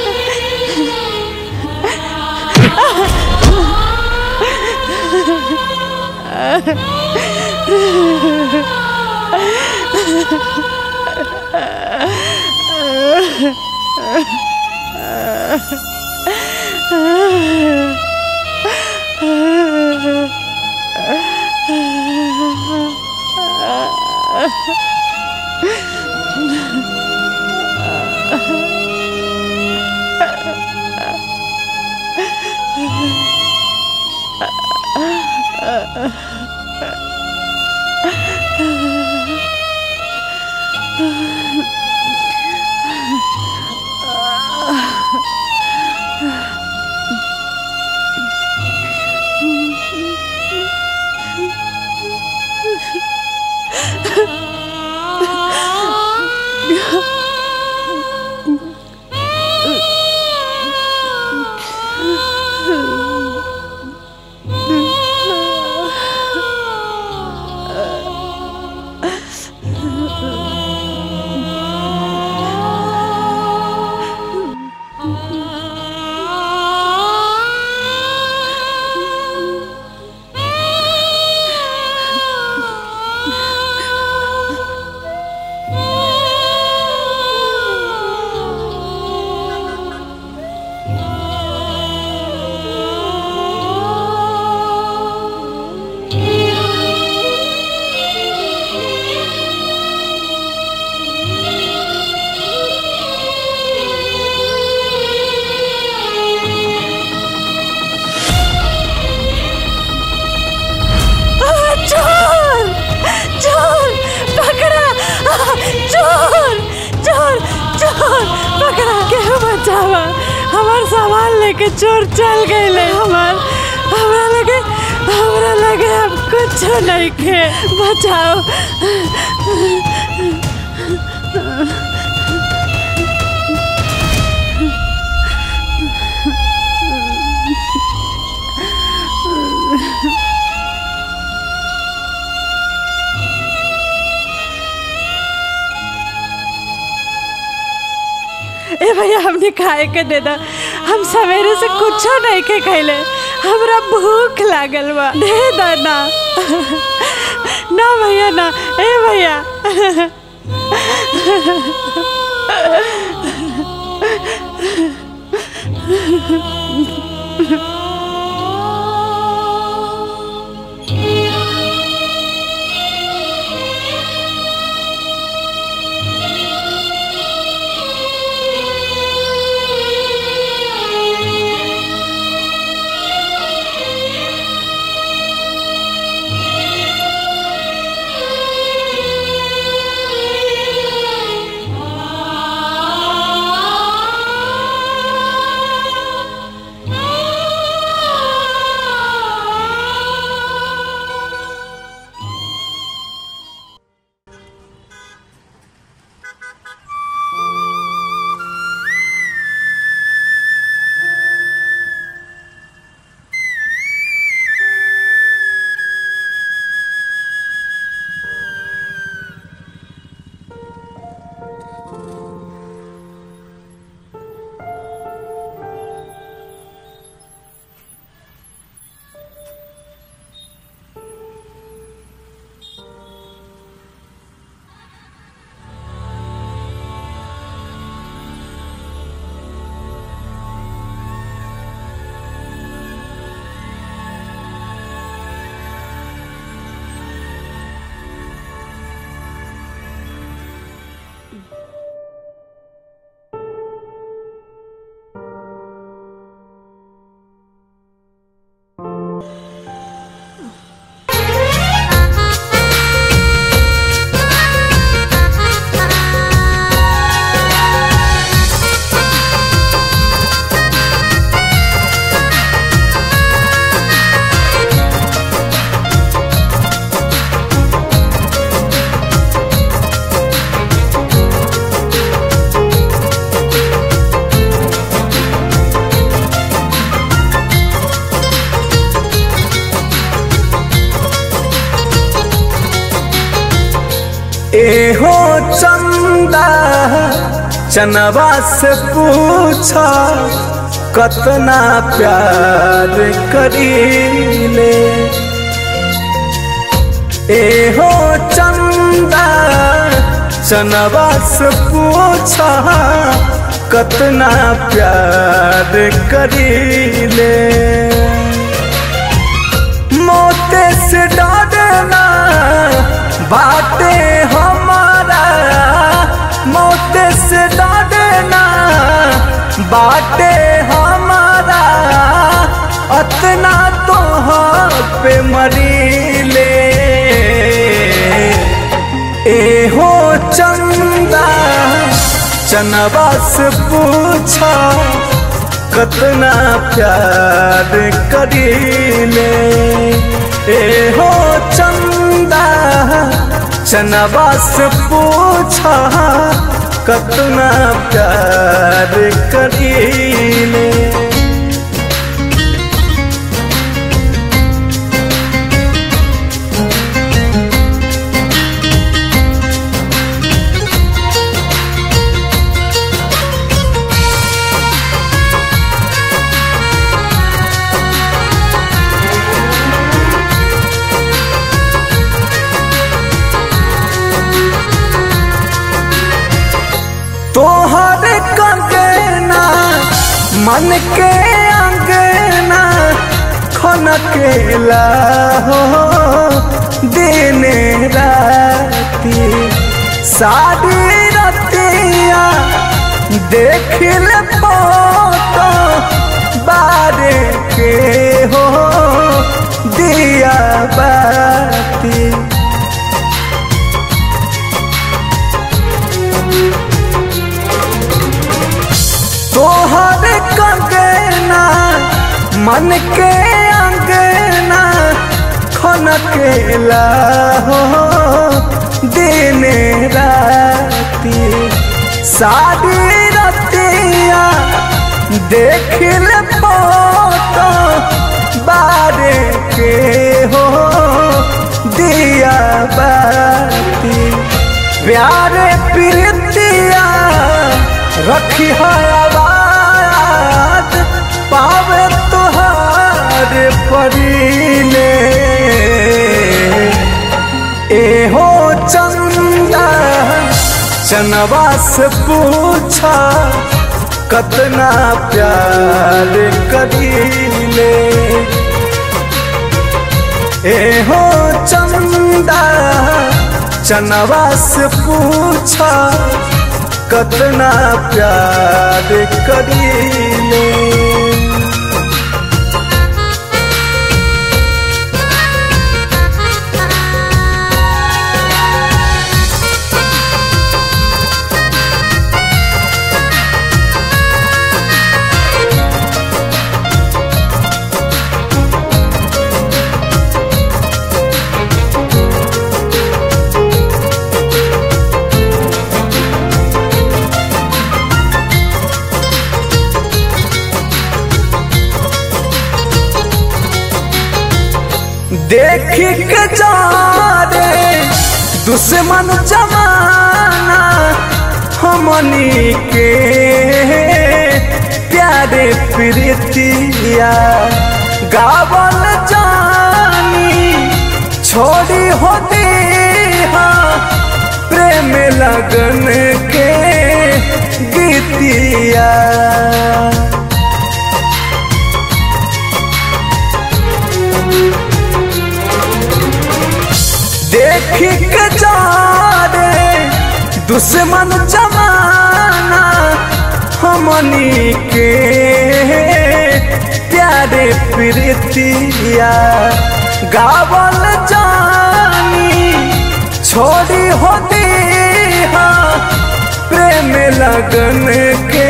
G: चोर चोर पकड़ा चोर चोर चोर पकड़ा केहू बचावा हमार सामान लेके चोर चल गए हमार हमरा लगे हमरा लगे अब कुछ नहीं के बचाओ ए भैया हमने खाए के दे दा हम सवेरे से कुछ नहीं के खैले हमरा भूख लागल बा दे दा ना ना भैया ना ए भैया
L: एहो चंदा चनवा से पूछा कतना प्यार करीले एहो चंदा चनवा से पूछा कतना प्यार करीले मोते से डरना बाटे हमारा मोते से डरना बाटे हमारा अतना तो पे मरीले एहो चंदा चनवा से पूछा कतना प्यार करीले एहो चंदा चनवा से पूछा कतना प्यार करीले तोहर कंगना मन के अंगना खनकेला हो दिन राती सारी रतिया देखिल फोटो बारे के हो दिया बाती तोहर कंगना मन के अंगना खनकेला हो दिन राती सारी रतिया देखिल फोटो बारे के हो दिया बाती प्यारे प्रीतिया रखी है आवाज पावे तुहार परीले एहो चंदा चनवा से पूछा कतना प्यार करीले एहो चंदा चनवा से पूछा कतना प्यार करीले देख के जा रे दुश्मन जमाना हमनी के प्यारे प्रीतिया गावल जानी छोड़ी होती प्रेम लगन के गीतिया देखी के जा रे दुश्मन जमाना हमनी के प्यारे प्रीतिया गावल जानी छोड़ी होती प्रेम लगन के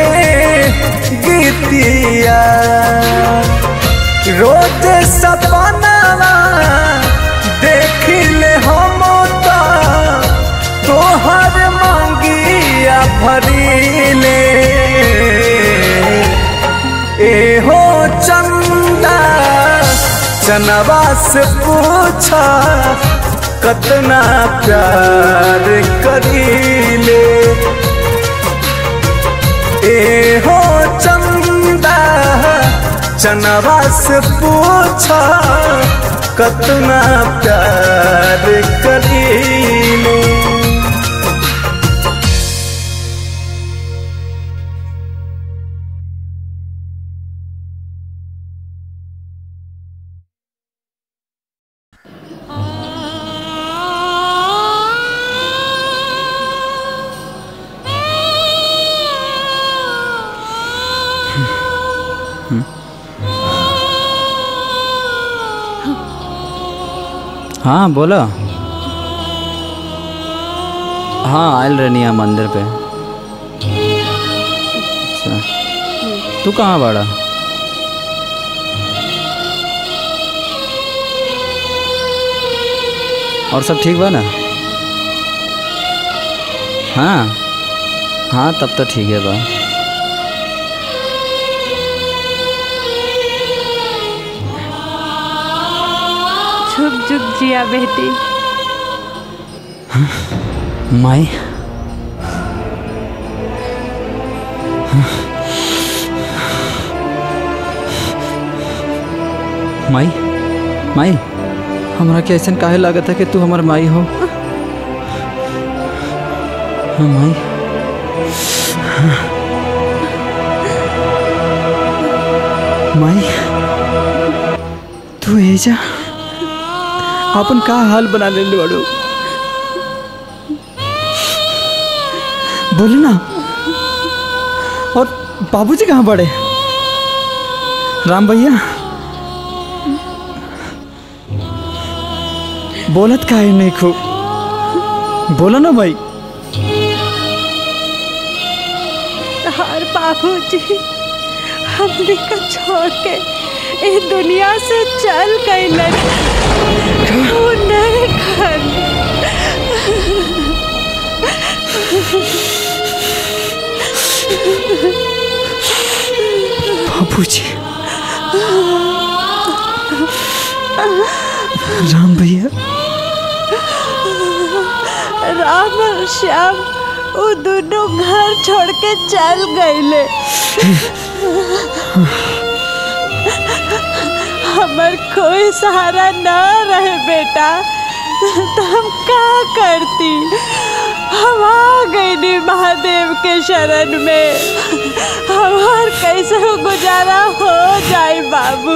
L: गीतिया रोज सपना देखिले हम तोहर मांगिया भरीले एहो चंदा चनवा से पूछा कतना प्यार करीले ए हो चंदा चनवा से पूछा कतना प्यार करीले
D: हाँ बोलो हाँ आयल रहनी है मंदिर पे अच्छा तू कहाँ बाड़ा और सब ठीक बा ना हाँ हाँ तब तो ठीक है बा
G: झुक झुक जिया बेटी
D: माई माई माई हमरा के ऐसा काहे लागत है कि तू हमार माई हो हाँ माई माई तू एजा अपन का हाल बना ले बड़ो बोले ना और बाबूजी कहाँ पड़े राम भैया बोलत का है नहीं खूब बोलो ना भाई
G: और बाबूजी हमने का छोड़ के इस दुनिया से चल गई वो नहीं खन
D: बाबूजी राम भैया
G: राम और श्याम वो दोनों घर छोड़ के चल गए हमार कोई सहारा न रहे बेटा तो हम का करती हम आ गए महादेव के शरण में हमार कैसे गुजारा हो जाए बाबू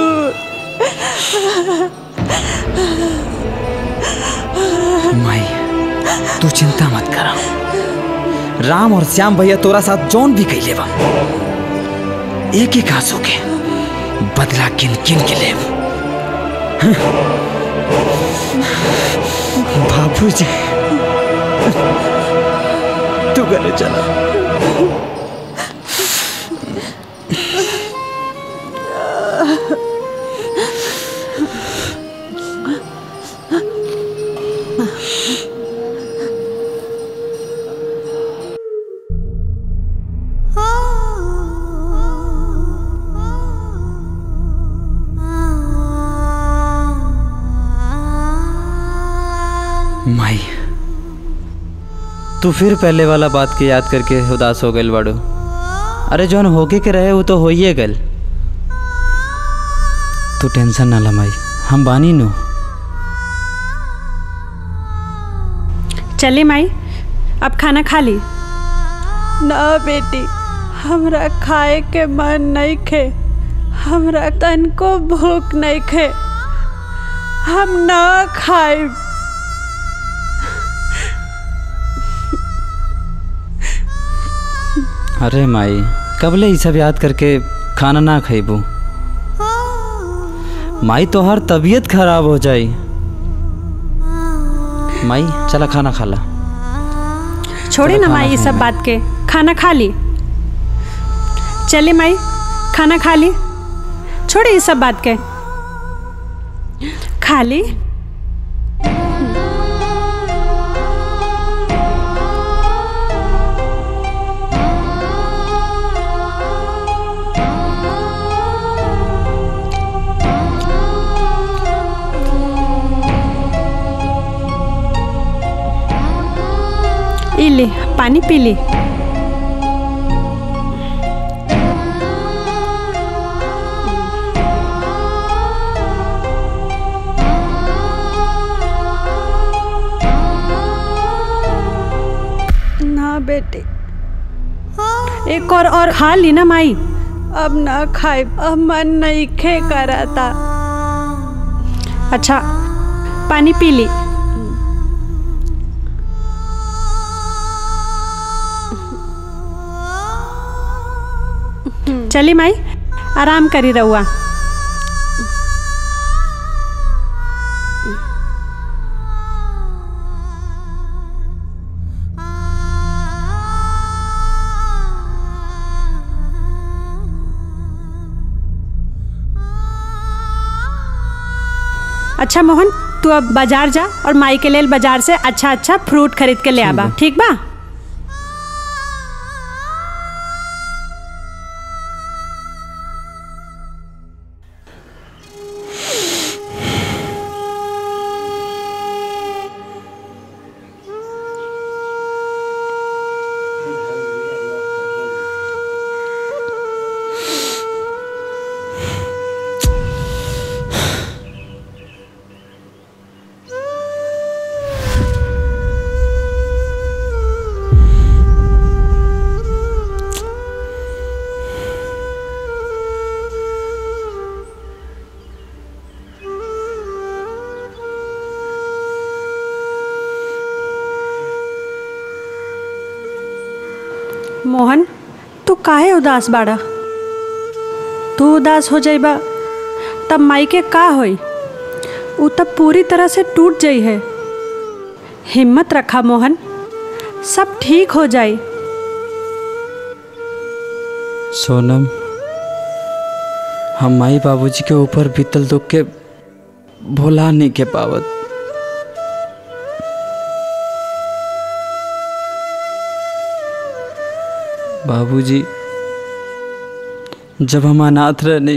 D: माई तू चिंता मत करा राम और श्याम भैया तोरा साथ जौन भी कैले बा एक एक आंसू के बदला किन किन के ले बाबूजी तू घरे चला माई तू फिर पहले वाला बात के याद करके उदास हो गई बड़ो अरे जौन होके के रहे वो तो होइए गल तू टेंशन ना ला माई हम बानी नु
G: चले माई अब खाना खा ली ना बेटी हमरा खाए के मन नहीं खे हमरा तन को भूख नहीं खे हम ना खाए
D: अरे माई कबले ये सब याद करके खाना ना खइबू माई तोहार तबीयत खराब हो जाई माई चला खाना खा ला
G: छोड़े
D: चलो
G: ना
D: खाना
G: माई ये
D: खाएं
G: सब
D: मैं।
G: बात के खाना खा ली चले माई खाना खा ली छोड़े ये सब बात के खा ली पी ले पानी पी ले ना बेटे एक और और खा ली ना माई अब ना खाए अब मन नहीं खे कराता अच्छा पानी पी ली चली माई आराम करी रहुआ अच्छा मोहन तू अब बाजार जा और माई के लेल बाजार से अच्छा अच्छा फ्रूट खरीद के ले आबा ठीक बा मोहन तू काहे उदास बाड़ा तू उदास हो जाइबा तब माई के का होई उ तब पूरी तरह से टूट जाई है हिम्मत रखा मोहन सब ठीक हो जाई
D: सोनम हम माई बाबूजी के ऊपर बीतल दुख के भुला नहीं के पावत बाबूजी जब हम अनाथ रहने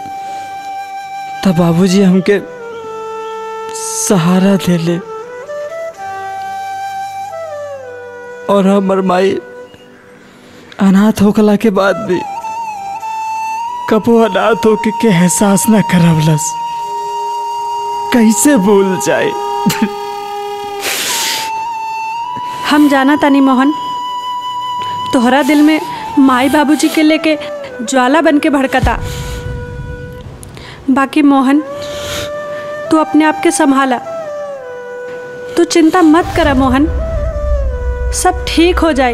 D: तब बाबूजी हमके सहारा दे ले और हमर माई अनाथ होखला के बाद भी कबो अनाथ होके के एहसास ना करवलस कैसे भूल जाए
G: हम जाना तानी मोहन तोहरा दिल में माई बाबूजी के लेके ज्वाला बन के भड़कता बाकी मोहन तू अपने आप के संभाला तू चिंता मत करा मोहन सब ठीक हो जाए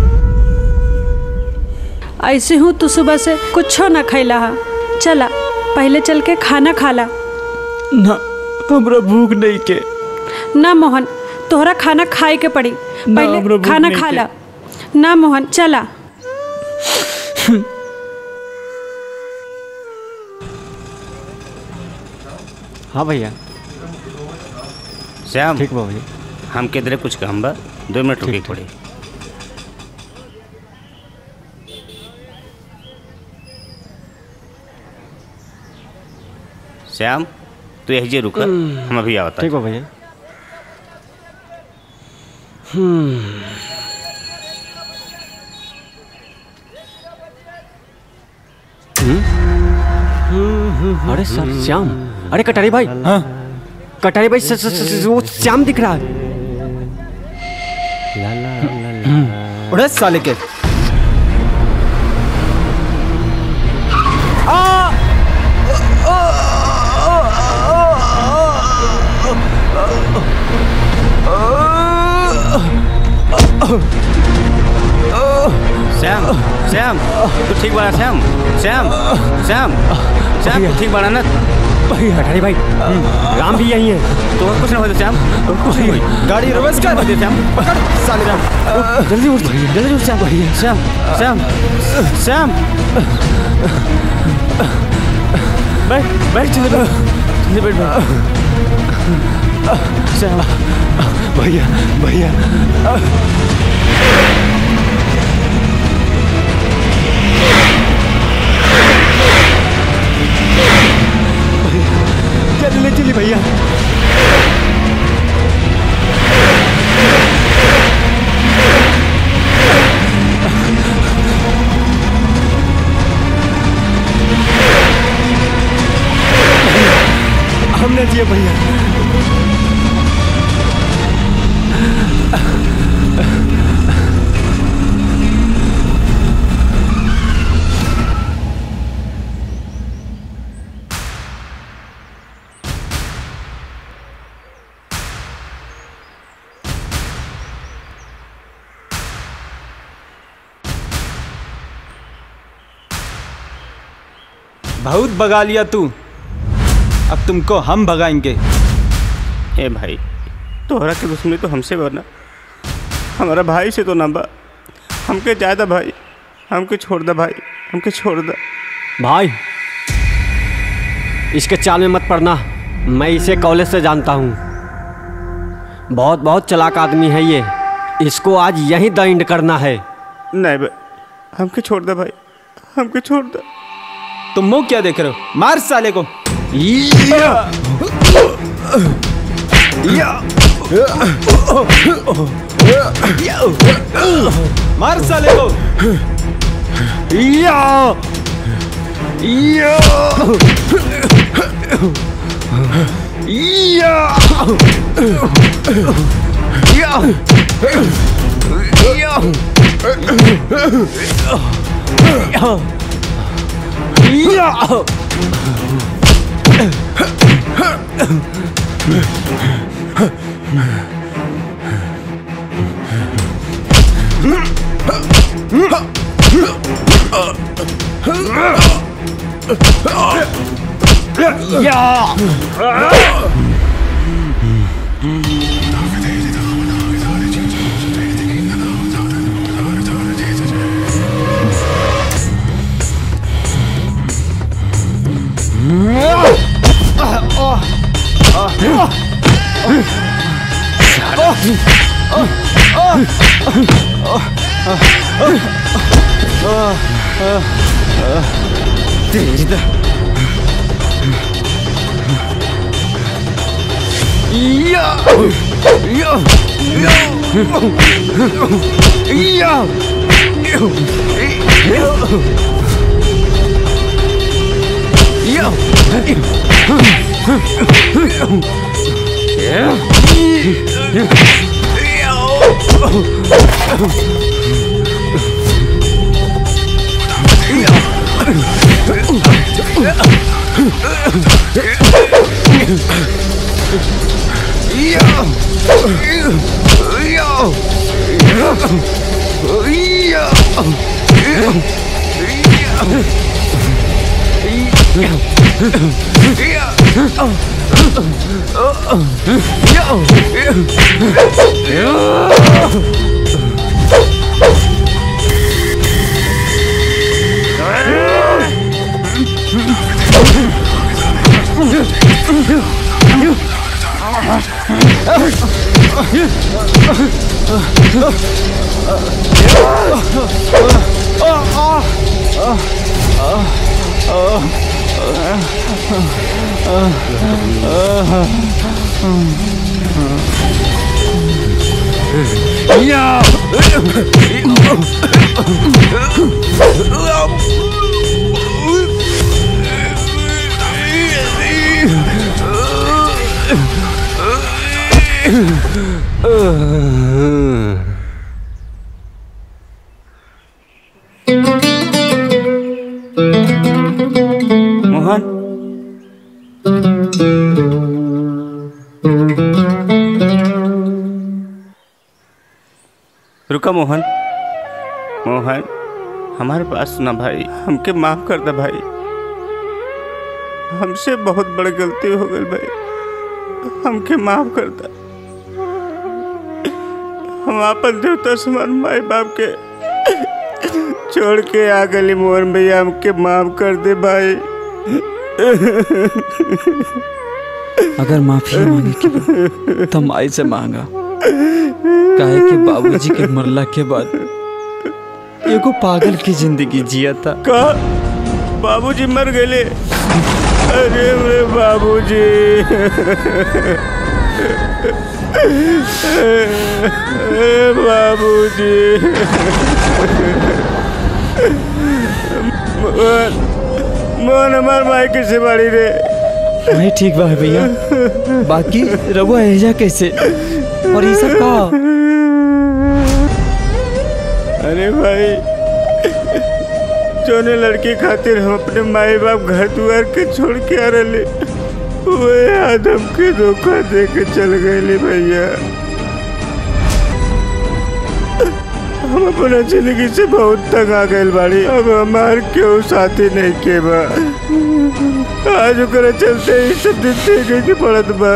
G: ऐसे हूँ तू सुबह से कुछो ना खैला हा चला पहले चल के खाना खाला
D: ना हमरा भूख नहीं के
G: ना मोहन तोहरा खाना खाए के पड़ी
D: ना, हमरा
G: पहले
D: भूख
G: खाना
D: नहीं
G: खा
D: के।
G: ला ना मोहन चला
E: हाँ भैया
H: श्याम
E: ठीक बा भैया
H: हम किधरे कुछ काम बा दो मिनट रुके पड़ी श्याम तू यही जे रुका हम अभी आवता
E: ठीक बा भैया हम्म हम्म? अरे सर श्याम अरे कटारी भाई हाँ कटारी भाई स- स- स- वो श्याम दिख रहा है ला ला ला ला
F: उड़े साले के
H: श्याम श्याम तू ठीक बड़ा श्याम श्याम श्याम श्याम तू ठीक बड़ा ना
E: कटारी भाई राम भी यही है
H: तो कुछ ना हो श्याम कुछ नहीं हुई
F: गाड़ी रिवर्स कर
H: श्याम
F: पकड़ साले को
H: जल्दी उठ जल्दी उठ श्याम श्याम श्याम श्याम बैठ बैठ चल जल्दी बैठ बैठ श्याम
C: भैया भैया
E: चल ले चली भैया
F: जिए भैया बहुत भगा लिया तू अब तुमको हम भगाएंगे
H: ए भाई तोहरा के दुश्मनी तो हमसे बना हमारा भाई से तो ना बा हमके ज्यादा भाई हमके छोड़ दे भाई हमके छोड़ दे
E: भाई इसके चाल में मत पड़ना मैं इसे कॉलेज से जानता हूँ बहुत बहुत चलाक आदमी है ये इसको आज यहीं द एंड करना है
H: नहीं भाई हमके छोड़ दे भाई हमके छोड़ दे
F: तुम मुंह क्या देख रहे हो मार साले को मार साले को
H: मोहन रुका मोहन मोहन हमारे पास सुना भाई हमके माफ कर दे भाई हमसे बहुत बड़ी गलती हो गई भाई हमके माफ कर दे हम अपन देवता समान माई बाप के छोड़ के आ गली मोहन भैया हमके माफ कर दे भाई
D: अगर माफी मांगे के बा, तो माई से मांगा काहे कि बाबूजी के मरला के बाद एगो पागल की जिंदगी जिया था
H: का बाबूजी मर गए अरे मेरे बाबूजी ए बाबूजी मोहन मोहन हमार माई किसे बड़ी रे
D: नहीं ठीक बा भैया बाकी रहुआ एजा कैसे और ये सब का
M: अरे भाई जोने लड़की खातिर हम अपने माई बाप घर द्वार के छोड़ के आ रहे वे आदम के धोखा दे के चल गए भैया हम अपना जिंदगी से बहुत तंग आ गए बाड़ी अब हमार क्यों साथी नहीं के बा आज ओकरा चलते ही सब दिन देखे के पड़त बा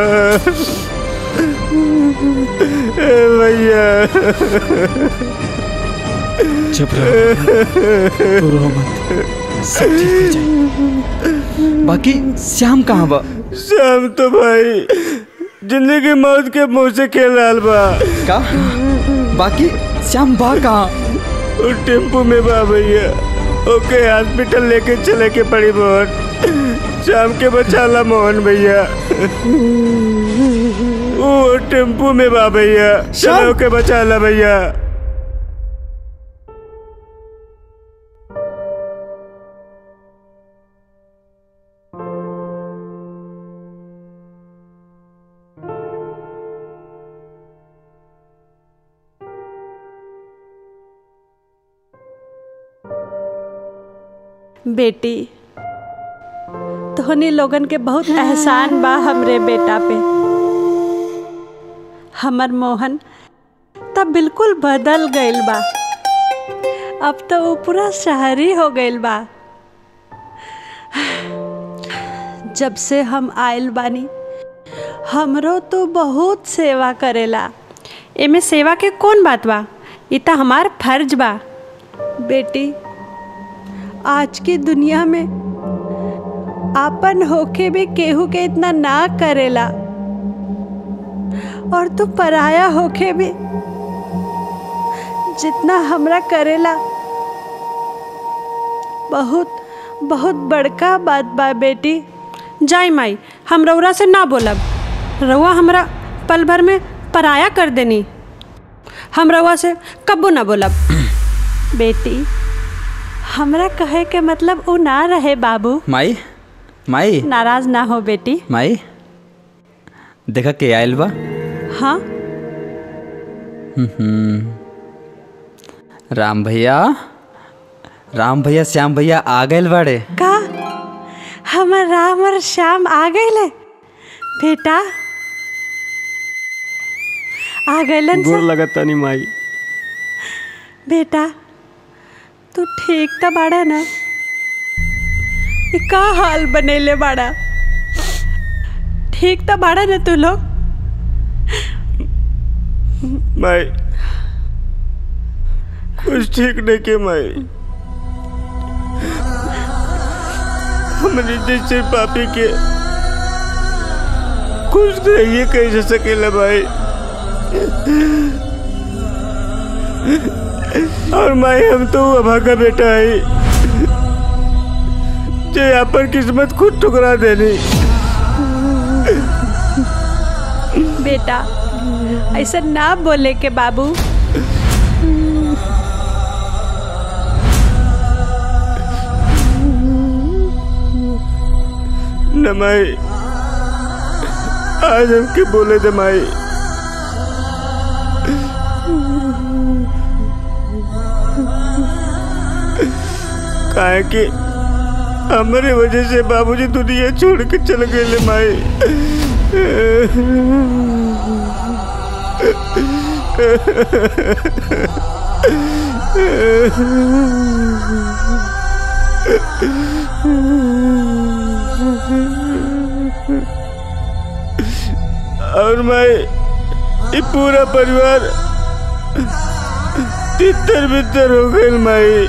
M: ए भैया
D: चुप रहो रो मत सब ठीक हो जाए बाकी श्याम कहाँ बा
M: शाम तो भाई जिंदगी मौत के मुंह से खेल रहा बा
D: का बाकी श्याम बा कहाँ
M: वो टेम्पू में बा भैया ओके हॉस्पिटल लेके चले के पड़ी मोहन शाम के बचाला मोहन भैया वो टेम्पू में बा भैया चलो के बचाला भैया
G: बेटी तोहनी लोगन के बहुत एहसान बा हमरे बेटा पे हमर मोहन तब बिल्कुल बदल गइल बा अब तो वो पूरा शहरी हो गइल बा जब से हम आयल बानी हमरो तो बहुत सेवा करेला एमे सेवा के कौन बात बा ई त हमार फर्ज बा बेटी आज की दुनिया में आपन होके भी केहू के इतना ना करेला और तू पराया होके भी जितना हमरा करेला बहुत बहुत बड़का बात बा बेटी जाई माई हम रउरा से ना बोलब रउआ हमरा पल भर में पराया कर देनी हम रउआ से कबो ना बोलब बेटी हमरा कहे के मतलब वो ना रहे बाबू
D: माई माई
G: नाराज ना हो बेटी
D: माई देखा के आयल बा
G: हाँ
D: हम्म। राम भैया राम भैया श्याम भैया आ गए बाड़े
G: का हमर राम और श्याम आ गए बेटा आ गए
E: गोर लगता नहीं माई
G: बेटा तू ठीक तो बाड़ा ना ये का हाल बनेले बाड़ा ठीक तो बाड़ा ना तू लोग
M: माई कुछ ठीक नहीं के माई हमने जैसे पापी के कुछ रहिए कैसे सकेला भाई और माई हम तो अभागा बेटा है जो यहाँ पर किस्मत खुद ठुकरा देनी
G: बेटा ऐसा ना बोले के बाबू
M: न माई आज हमके बोले दे माई काहे कि हमारे वजह से बाबूजी दुनिया छोड़ के चल गए ले माई और मैं ये पूरा परिवार तितर बितर हो गए माई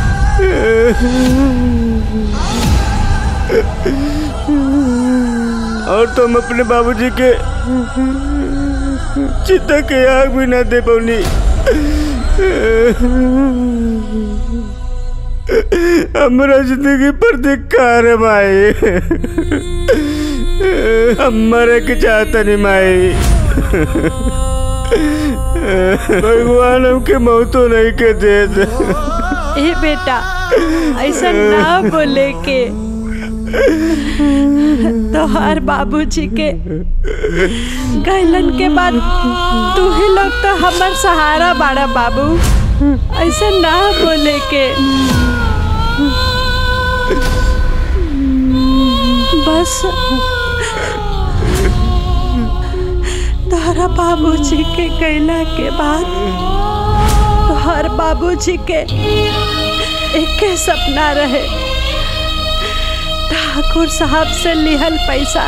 M: और तुम अपने बाबूजी के चिता के आग भी ना दे पौनी हमारा जिंदगी पर धिक्कार है माई हम मरे के चाहता नहीं माई भगवान हमके मौतो नहीं के दे दे
G: ए बेटा ऐसा ना बोले के
B: तो हर बाबूजी के गैलन के बाद तू ही लोग तो हमर सहारा बाड़ा बाबू ऐसे ना बोले के बस तोहरा बाबूजी के गैला के बाद तोहर बाबूजी के एक सपना रहे ठाकुर साहब से लिहल पैसा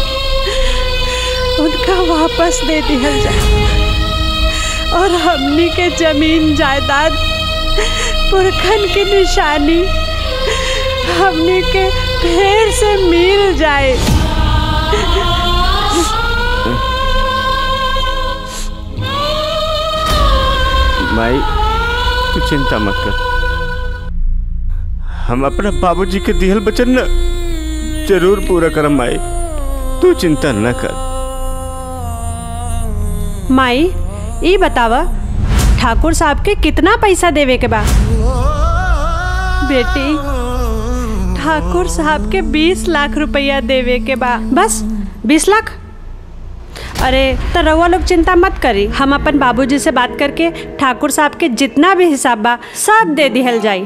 B: उनका वापस दे दिया जाए और हमनी के जमीन जायदाद पुरखन की निशानी हमनी के फिर से मिल जाए
M: माई तू चिंता मत कर हम अपना बाबूजी के दिहल वचन न जरूर पूरा करम माई तू चिंता न कर
G: माई ई बतावा ठाकुर साहब के कितना पैसा देवे के बा
B: बेटी ठाकुर साहब के बीस लाख रुपया देवे के बा
G: बस बीस लाख अरे तो रउआ लोग चिंता मत करी हम अपन बाबूजी से बात करके ठाकुर साहब के जितना भी हिसाब बा सब दे दिहल जाई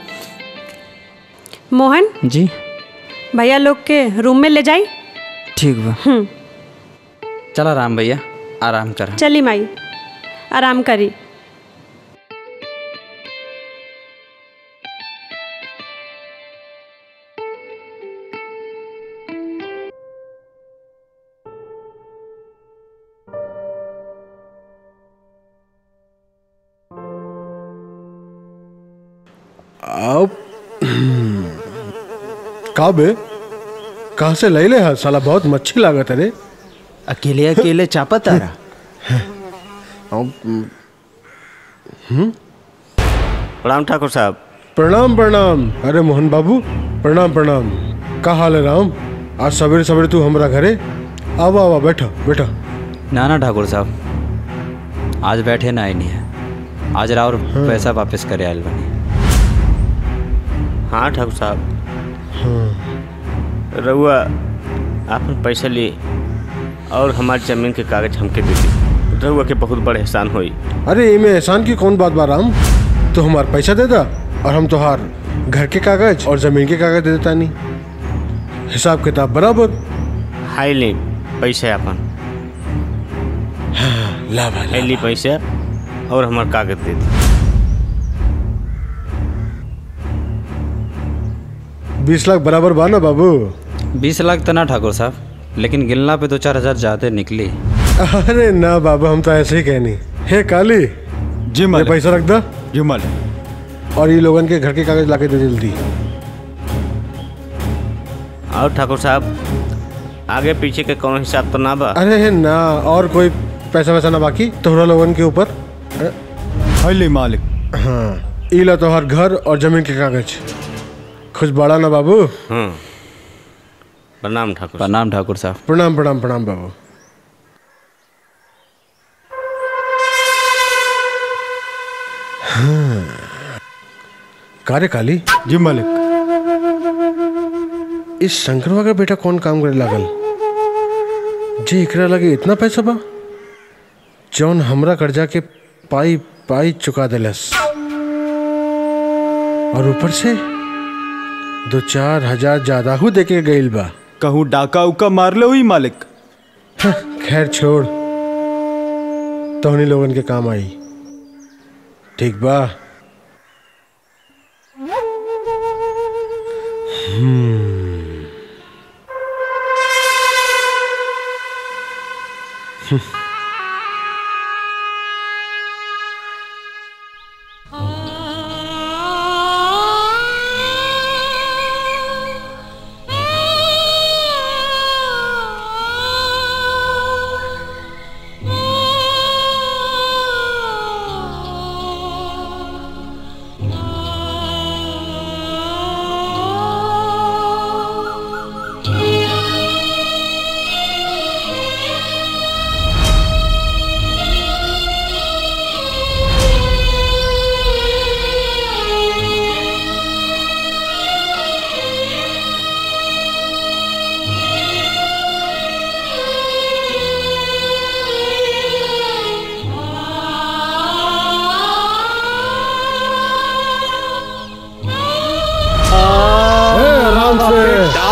G: मोहन
D: जी
G: भैया लोग के रूम में ले जाई
D: ठीक बा
G: हम्म
D: चला राम भैया आराम कर
G: चली माई आराम करी
C: अब का बे कहाँ से ले ले है साला बहुत मच्छी लागत है रे
F: अकेले अकेले चापा तारा
M: प्रणाम ठाकुर साहब
C: प्रणाम प्रणाम अरे मोहन बाबू प्रणाम प्रणाम का हाल है राम आज सवेरे सवेरे तू हमारा घरे आवा आवा बैठो बैठो
D: ना ना ठाकुर साहब आज बैठे ना आई नहीं है आज राउर पैसा वापस करे आयल बनी
M: हाँ ठाकुर साहब
C: हाँ
M: रउआ आपन पैसा लिए और हमारी जमीन के कागज हमके दे दी रउआ के बहुत बड़ा एहसान होई
C: अरे इमे एहसान की कौन बात बा राम तू हमार पैसा दे दा और हम तुहार घर के कागज और जमीन के कागज दे देता नहीं हिसाब किताब बराबर
M: हाई ली पैसा अपन
C: ला
M: हाई ली पैसा और हमार कागज दे दी
C: बीस लाख बराबर बा ना बाबू
D: बीस लाख तो ना ठाकुर साहब लेकिन गिनला पे दो चार हजार ज्यादा निकली
C: अरे ना बाबा हम तो ऐसे ही कहनी हे काली
F: जी
C: ये पैसा रख दा
F: जी मालिक
C: और ये लोगन के घर के कागज लाके दे जल्दी
M: और ठाकुर साहब आगे पीछे के कौन हिसाब तो ना बा
C: अरे हे ना और कोई पैसा वैसा ना बाकी तोहरा लोगन के ऊपर
F: हले मालिक
C: हाँ इला तोहर घर और जमीन के कागज खुश बड़ा ना बाबू
M: हाँ प्रणाम ठाकुर
D: प्रणाम ठाकुर साहब
C: प्रणाम प्रणाम प्रणाम बाबू हाँ कार्य काली
F: जी मालिक
C: इस शंकरवा का बेटा कौन काम करे लागल जे एकरा लगे इतना पैसा बा जौन हमरा कर्जा के पाई पाई चुका देलस और ऊपर से दो चार हजार ज्यादा हु देके गईल बा
F: कहूँ डाका उका मार लो ही मालिक
C: खैर छोड़ तोहनी लोगन के काम आई ठीक बा हम्म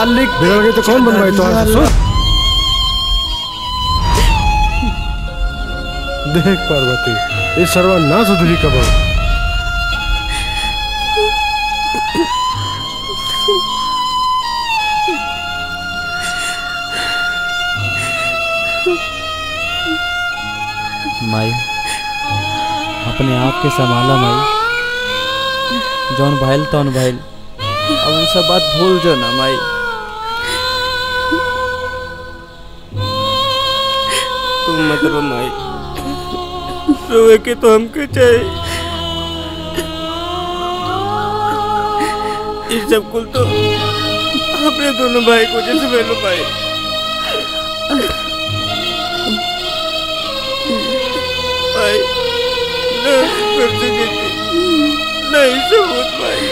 C: मालिक बिगड़ गई तो कौन बनवाई तो सुन देख पार्वती ये सर्वा ना सुधरी कब
F: माई अपने आप के संभाला माई जौन भइल तौन भइल अब वो सब बात भूल जो ना माई
N: तुम मत रो माई रोए के तो हमके चाहिए ये सब कुल तो अपने दोनों भाई को जैसे मैंने भाई भाई ना कर सके नहीं सबूत भाई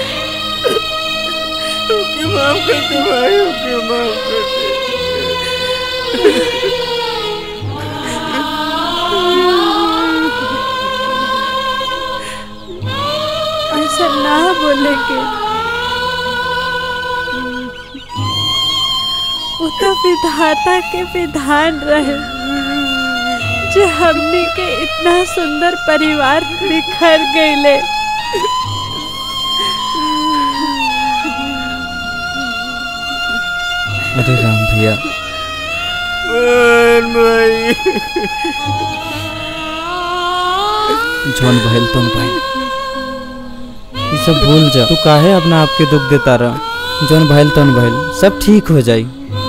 N: ओके माफ कर दे भाई ओके माफ कर
B: ऐसा ना बोले के वो तो विधाता के विधान रहे जो हमने के इतना सुंदर परिवार बिखर गईले
F: अरे राम भैया
N: मान भाई
F: जौन भइल तौन भइल ये सब भूल जा तू काहे अपना आपके दुख देता रह जौन भइल तौन भइल सब ठीक हो जाई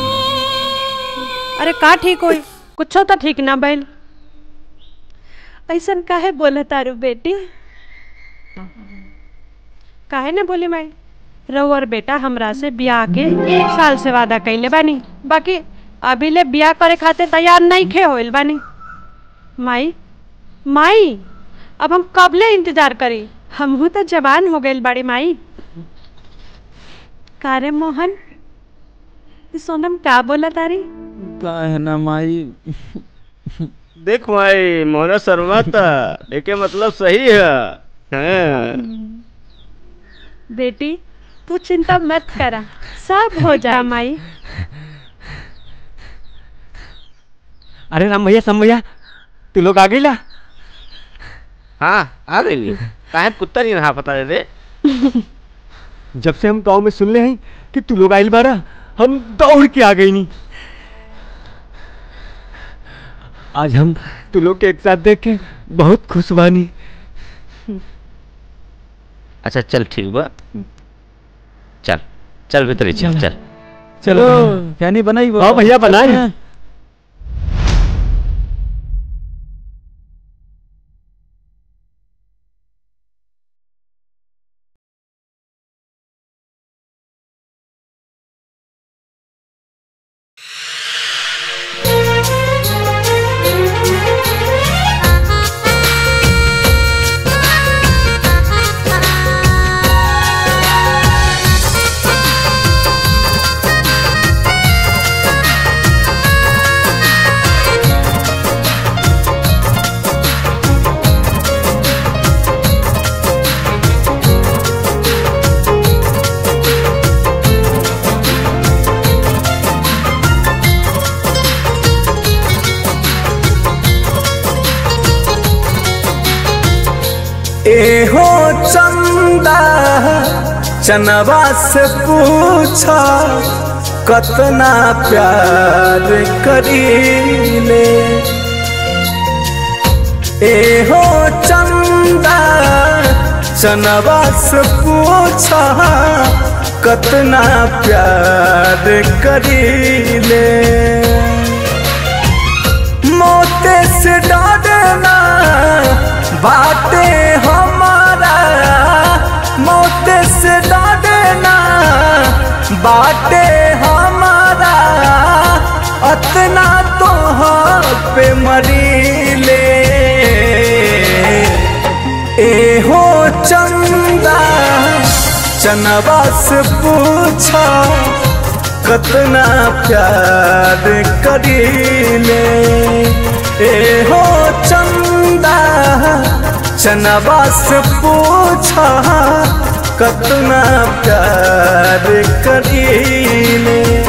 G: अरे का ठीक होई कुछो तो ठीक ना भइल
B: ऐसा काहे बोले तारू बेटी
G: काहे ना बोली माई रऊ और बेटा हमरा से ब्याह के एक साल से वादा कैले बानी बाकी अभी ले ब्याह करे खातिर तैयार नहीं खे होइल बानी माई माई अब हम कबले इंतजार करी हमहू तो जवान हो गइल बाड़ी माई कारे मोहन ई सोनम का बोला तारी
F: काहे ना माई
N: देख भाई मोहना शर्मा था देखे मतलब सही है हाँ।
G: बेटी तू चिंता मत करा सब हो जा माई
E: अरे राम भैया सम भैया तू लोग आ गई ला
N: हाँ आ गई काहे कुत्ता नहीं रहा पता दे
E: जब से हम गांव में सुन ले हैं कि तू लोग आइल बारा हम दौड़ के आ गई नहीं आज हम तू लोग के एक साथ देख के बहुत खुश बानी
H: अच्छा चल ठीक बा चल चल भीतर चल चल
F: चलो फैनी बनाई वो
E: हाँ भैया बनाए
L: एहो चंदा चनवा से पूछा कतना प्यार करीले एहो चंदा चनवा से पूछा कतना प्यार करीले मोते से डरना बाटे हमारा मोते से डरना बाटे हमारा अतना तो पे मरीले एहो चंदा चनवा से पूछा कतना प्यार करीले एहो चंदा चनवा से पूछा कतना प्यार करीले